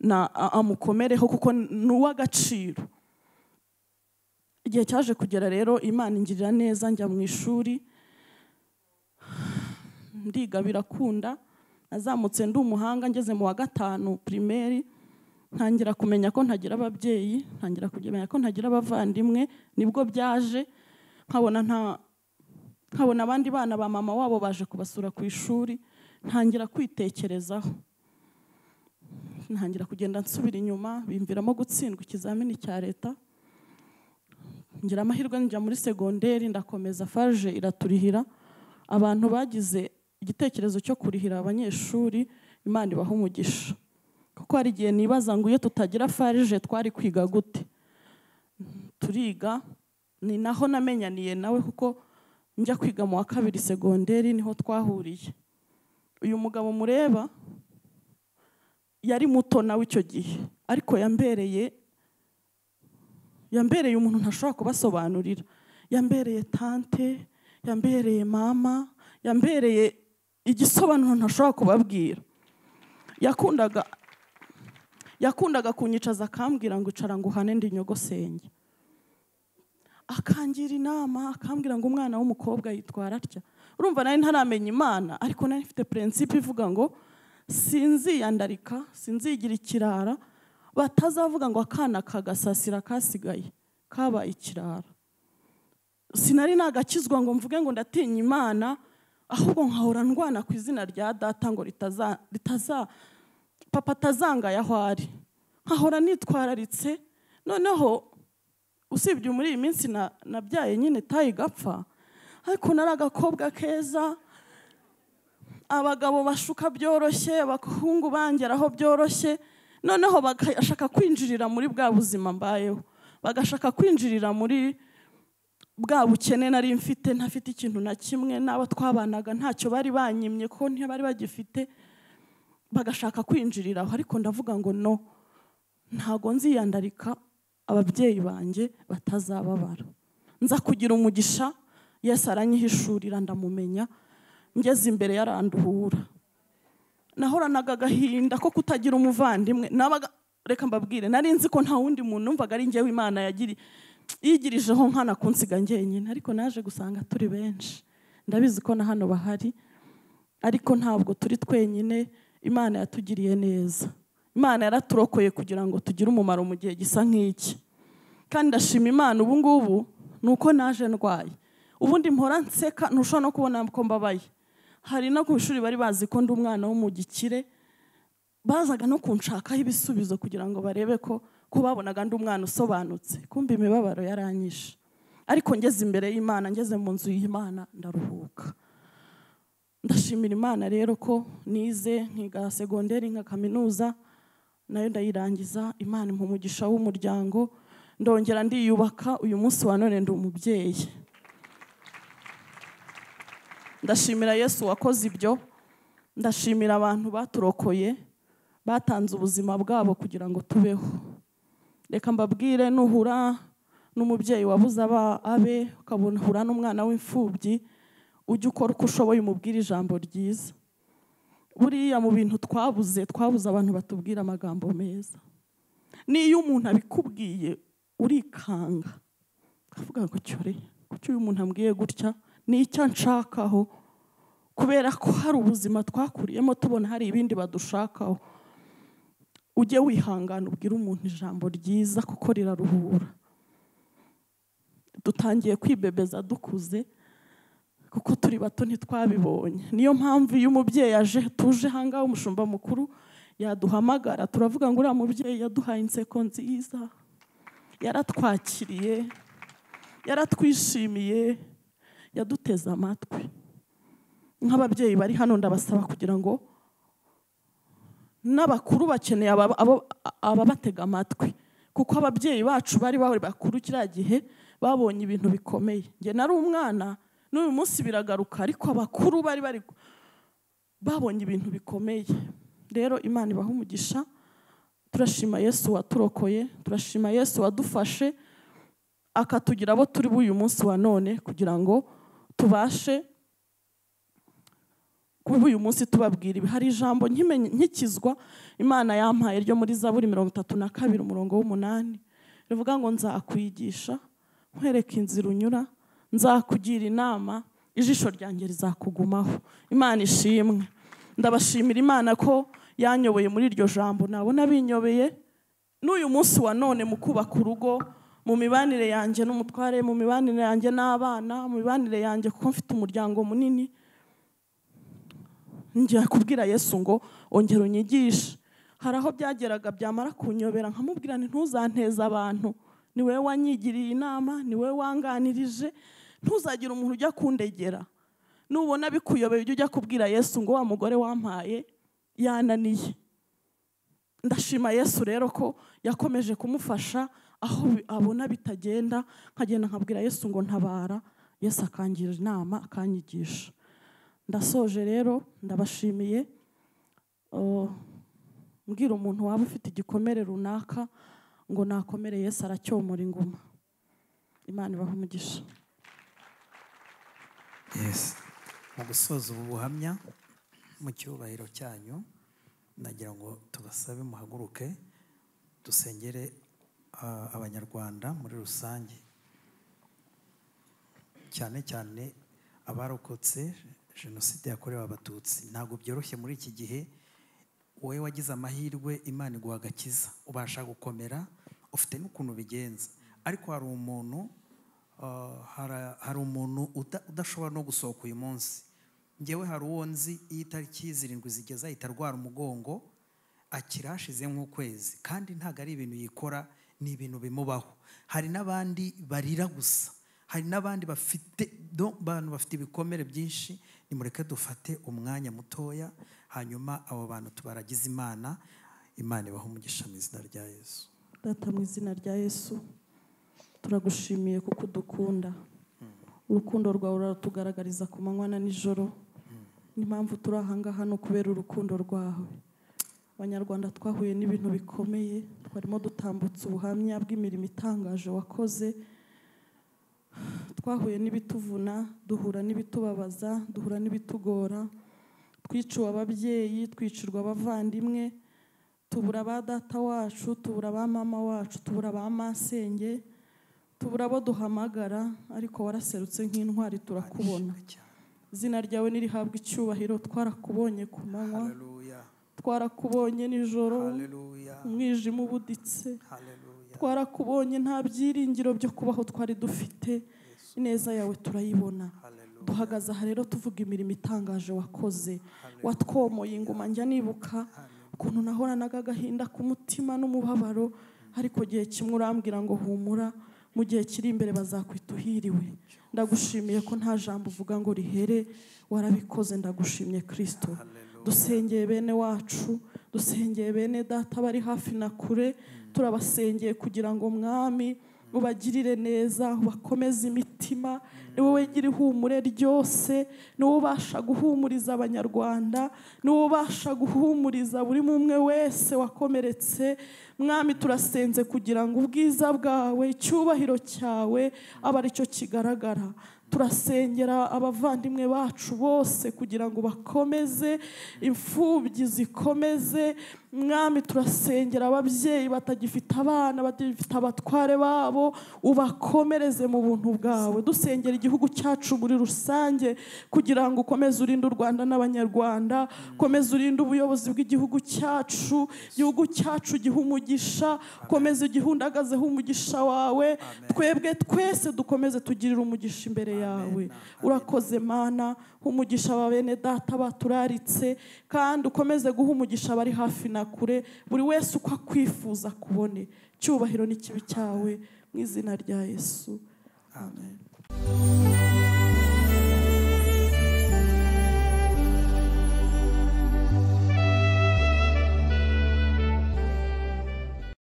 Speaker 2: na a- amukomereho kuko ni uw'agaciro igihe cyaje kugera rero imana ingirira neza njya mu ishuri ndiga birakunda nazamutse ndi umuhanga ngeze mu wa gatanu pirimeri ntangira kumenya ko ntagira ababyeyi ntangira kumenya ko ntagira abavandimwe nibwo byaje nkabona nta nkabona abandi bana ba mama wabo baje kubasura ku ishuri ntangira kwitekerezaho ntangira kugenda nsubira inyuma bimviramo gutsindwa ikizamini cya leta ngira amahirwe njya muri segonderi ndakomeza faje iraturihira abantu bagize igitekerezo cyo kurihira abanyeshuri imana ibaha umugisha kuko hari igihe nibaza ngo iyo tutagira farije twari kwiga gute turiga ni naho namenyaniye nawe kuko njya kwiga mu wa kabiri segonderi niho twahuriye uyu mugabo mureba yari muto nawe icyo gihe ariko yambereye yambereye umuntu ntashobora kubasobanurira yambereye tante yambereye mama yambereye igisobanuro ntashobora kubabwira yakundaga yakundaga kunyicaza akambwira ngo icara ngo uhane ndi nyogosenge akangira inama akambwira ngo umwana w'umukobwa yitwara atya urumva nari ntaramenya imana ariko nari mfite purensipe ivuga ngo sinziyandarika sinzigira ikirara batazavuga ngo akana kagasasira kasigaye kabaye ikirara sinari nagakizwa ngo mvuge ngo ndatinya imana ahubwo nkahora ndwana ku izina rya data ngo ritaza ritaza papa atazangaya aho ari nkahora nitwararitse noneho usibye muri iyi minsi na- nabyaye nyine tayi igapfa ariko nari agakobwa keza abagabo bashuka byoroshye abahungu bangeraho byoroshye noneho bagashaka kwinjirira muri bwa buzima mbayeho bagashaka kwinjirira muri bwa bukene nari mfite ntafite ikintu na kimwe n'abo twabanaga ntacyo bari banyimye ko bari bagifite bagashaka kwinjirira aho ariko ndavuga ngo no ntago nziyandarika ababyeyi banjye batazababara nza kugira umugisha yesu aranyihishurira ndamumenya ngeze imbere yaranduhura nahoranaga agahinda ko kutagira umuvandimwe nabaga reka mbabwire nari nzi ko nta wundi muntu numvaga ari njyewe imana yagiri yigirijeho nkana kunsiga njyenyine ariko naje gusanga turi benshi ndabizi ko na hano bahari ariko ntabwo turi twenyine imana yatugiriye neza imana yaraturokoye kugira ngo tugire umumaro mu gihe gisa nk'iki kandi ndashima imana ubu ngubu ni uko naje ndwaye ubundi mpora nseka ntushobora no kubona ko mbabaye hari no ku ishuri bari bazi ko ndi umwana w'umugikire bazaga no kunshakaho ibisubizo kugira ngo barebe ko ko babonaga ndi umwana usobanutse kumva imibabaro yaranyishe ariko ngeze imbere y'imana ngeze mu nzu y'imana ndaruhuka ndashimira imana rero ko nize nkiga segonderi nka kaminuza nayo ndayirangiza imana impa umugisha w'umuryango ndongera ndiyubaka uyu munsi wa none ndi umubyeyi ndashimira yesu wakoze ibyo ndashimira abantu baturokoye batanze ubuzima bwabo kugira ngo tubeho reka mbabwire nuhura n'umubyeyi wabuze aba abe ukabona uhura n'umwana w'imfubyi ujya ukora uko ushoboye umubwire ijambo ryiza buriya mu bintu twabuze twabuze abantu batubwira amagambo meza n'iyo umuntu abikubwiye urikanga ukavuga ngo cyore kuki uyu muntu ambwiye gutya ni icyo anshakaho kubera ko hari ubuzima twakuriyemo tubona hari ibindi badushakaho ujye wihangana ubwire umuntu ijambo ryiza kuko riraruhura dutangiye kwibebeza dukuze kuko turi bato ntitwabibonye niyo mpamvu iyo umubyeyi aje tuje ahangaha umushumba mukuru yaduhamagara turavuga ngo uriya mubyeyi yaduhaye inseko nziza yaratwakiriye yaratwishimiye yaduteze amatwi nk'ababyeyi bari hano ndabasaba kugira ngo n'abakuru bakeneye ababatega amatwi kuko ababyeyi bacu bari bari bakuru kiriya gihe babonye ibintu bikomeye njye nari umwana n'uyu munsi biragaruka ariko abakuru bari bari babonye ibintu bikomeye rero imana ibaha umugisha turashima yesu waturokoye turashima yesu wadufashe akatugira abo turi b'uyu munsi wa none kugira ngo tubashe kuba uyu munsi tubabwira ibi hari ijambo nkimenye- nkikizwa imana yampaye ryo muri zaburi mirongo itatu na kabiri umurongo w'umunani rivuga ngo nzakwigisha nkwereke inzira unyura nzakugira inama ijisho ryanjye rizakugumaho imana ishimwe ndabashimira imana ko yanyoboye muri iryo jambo nabona binyobeye n'uyu munsi wa none mu kubaka urugo mu mibanire yanjye n'umutware mu mibanire yanjye n'abana mu mibanire yanjye kuko mfite umuryango munini njya kubwira yesu ngo ongera unyigishe hari aho byageraga byamara kunyobera nkamubwira nti ntuzanteze abantu ni wowe wanyigiriye inama ni wowe wanganirije ntuzagire umuntu ujya kundegera nubona bikuyobeye ujye ujya kubwira yesu ngo wa mugore wampaye yananiye ndashima yesu rero ko yakomeje kumufasha aho bi- abona bitagenda nkagenda nkabwira yesu ngo ntabara yesu akangira inama akanyigisha ndasoje rero ndabashimiye Uh, mbwira umuntu waba ufite igikomere runaka ngo nakomere yesu aracyomora inguma imana ibaha umugisha
Speaker 1: Yes. mu gusoza ubu buhamya mu cyubahiro cyanyu nagira ngo tubasabe muhaguruke dusengere ah, abanyarwanda muri rusange cyane cyane abarokotse jenoside yakorewe abatutsi ntabwo byoroshye muri iki gihe wowe wagize amahirwe imana iguha agakiza ubasha gukomera ufite n'ukuntu ubigenza ariko hari umuntu ah, hara- hari umuntu uda- udashobora no gusohoka uyu munsi ngewe hari uwo nzi iyo itariki zirindwi zigeze ahita arwara umugongo akira hashize nk'ukwezi kandi ntabwo ari ibintu yikora ni ibintu bimubaho hari n'abandi barira gusa hari n'abandi bafite do- bantu bafite ibikomere byinshi nimureke dufate umwanya mutoya hanyuma abo bantu tubaragize imana imana ibaho umugisha mu izina rya yesu
Speaker 2: data mu izina rya yesu turagushimiye kuko udukunda urukundo rwawe uratugaragariza ku manywa na nijoro ni mpamvu turi ahangaha no kubera urukundo rwawe abanyarwanda twahuye n'ibintu bikomeye twarimo dutambutsa ubuhamya bw'imirimo itangaje wakoze twahuye n'ibituvuna duhura n'ibitubabaza duhura n'ibitugora twiciwe ababyeyi twicirwa abavandimwe tubura ba data wacu tubura ba mama wacu tubura ba masenge tubura abo duhamagara ariko waraserutse nk'intwari turakubona izina ryawe nirihabwa icyubahiro twarakubonye ku manywa
Speaker 1: haleluya
Speaker 2: twarakubonye nijoro
Speaker 1: haleluya
Speaker 2: umwijima ubuditse
Speaker 1: haleluya
Speaker 2: twarakubonye nta byiringiro byo kubaho twari dufite ineza yawe turayibona
Speaker 1: haleluya
Speaker 2: duhagaze aha rero tuvuga imirimo itangaje wakoze watwomoye inguma njya nibuka ukuntu nahoranaga agahinda ku mutima n'umubabaro ariko gihe kimwe urambwira ngo humura mu gihe kiri imbere bazakwita uhiriwe ndagushimiye ko nta jambo uvuga ngo rihere warabikoze ndagushimye kirisito dusengeye bene wacu dusengeye bene data bari hafi na kure turabasengeye kugira ngo mwami ubagirire neza ubakomeze imitima ni wowe gira ihumure ryose ni wowe ubasha guhumuriza abanyarwanda ni wowe ubasha guhumuriza buri umwe wese wakomeretse mwami turasenze kugira ngo ubwiza bwawe icyubahiro cyawe abe aricyo kigaragara turasengera abavandimwe bacu bose kugira ngo bakomeze imfubyi zikomeze mwami turasengera ababyeyi batagifite abana batagifite abatware babo ubakomereze mu buntu bwawe dusengera igihugu cyacu muri rusange kugira ngo ukomeze urinde u rwanda n'abanyarwanda ukomeze urinde ubuyobozi bw'igihugu cyacu igihugu cyacu gihe umugisha ukomeze ugihundagazeho umugisha wawe twebwe twese dukomeze tugirire umugisha imbere yawe yawe urakoze mana umugisha wa bene data baturaritse kandi ukomeze guha umugisha abari hafi na kure buri wese uko akwifuza kubone cyubahiro n'ikibi cyawe mu izina rya yesu amen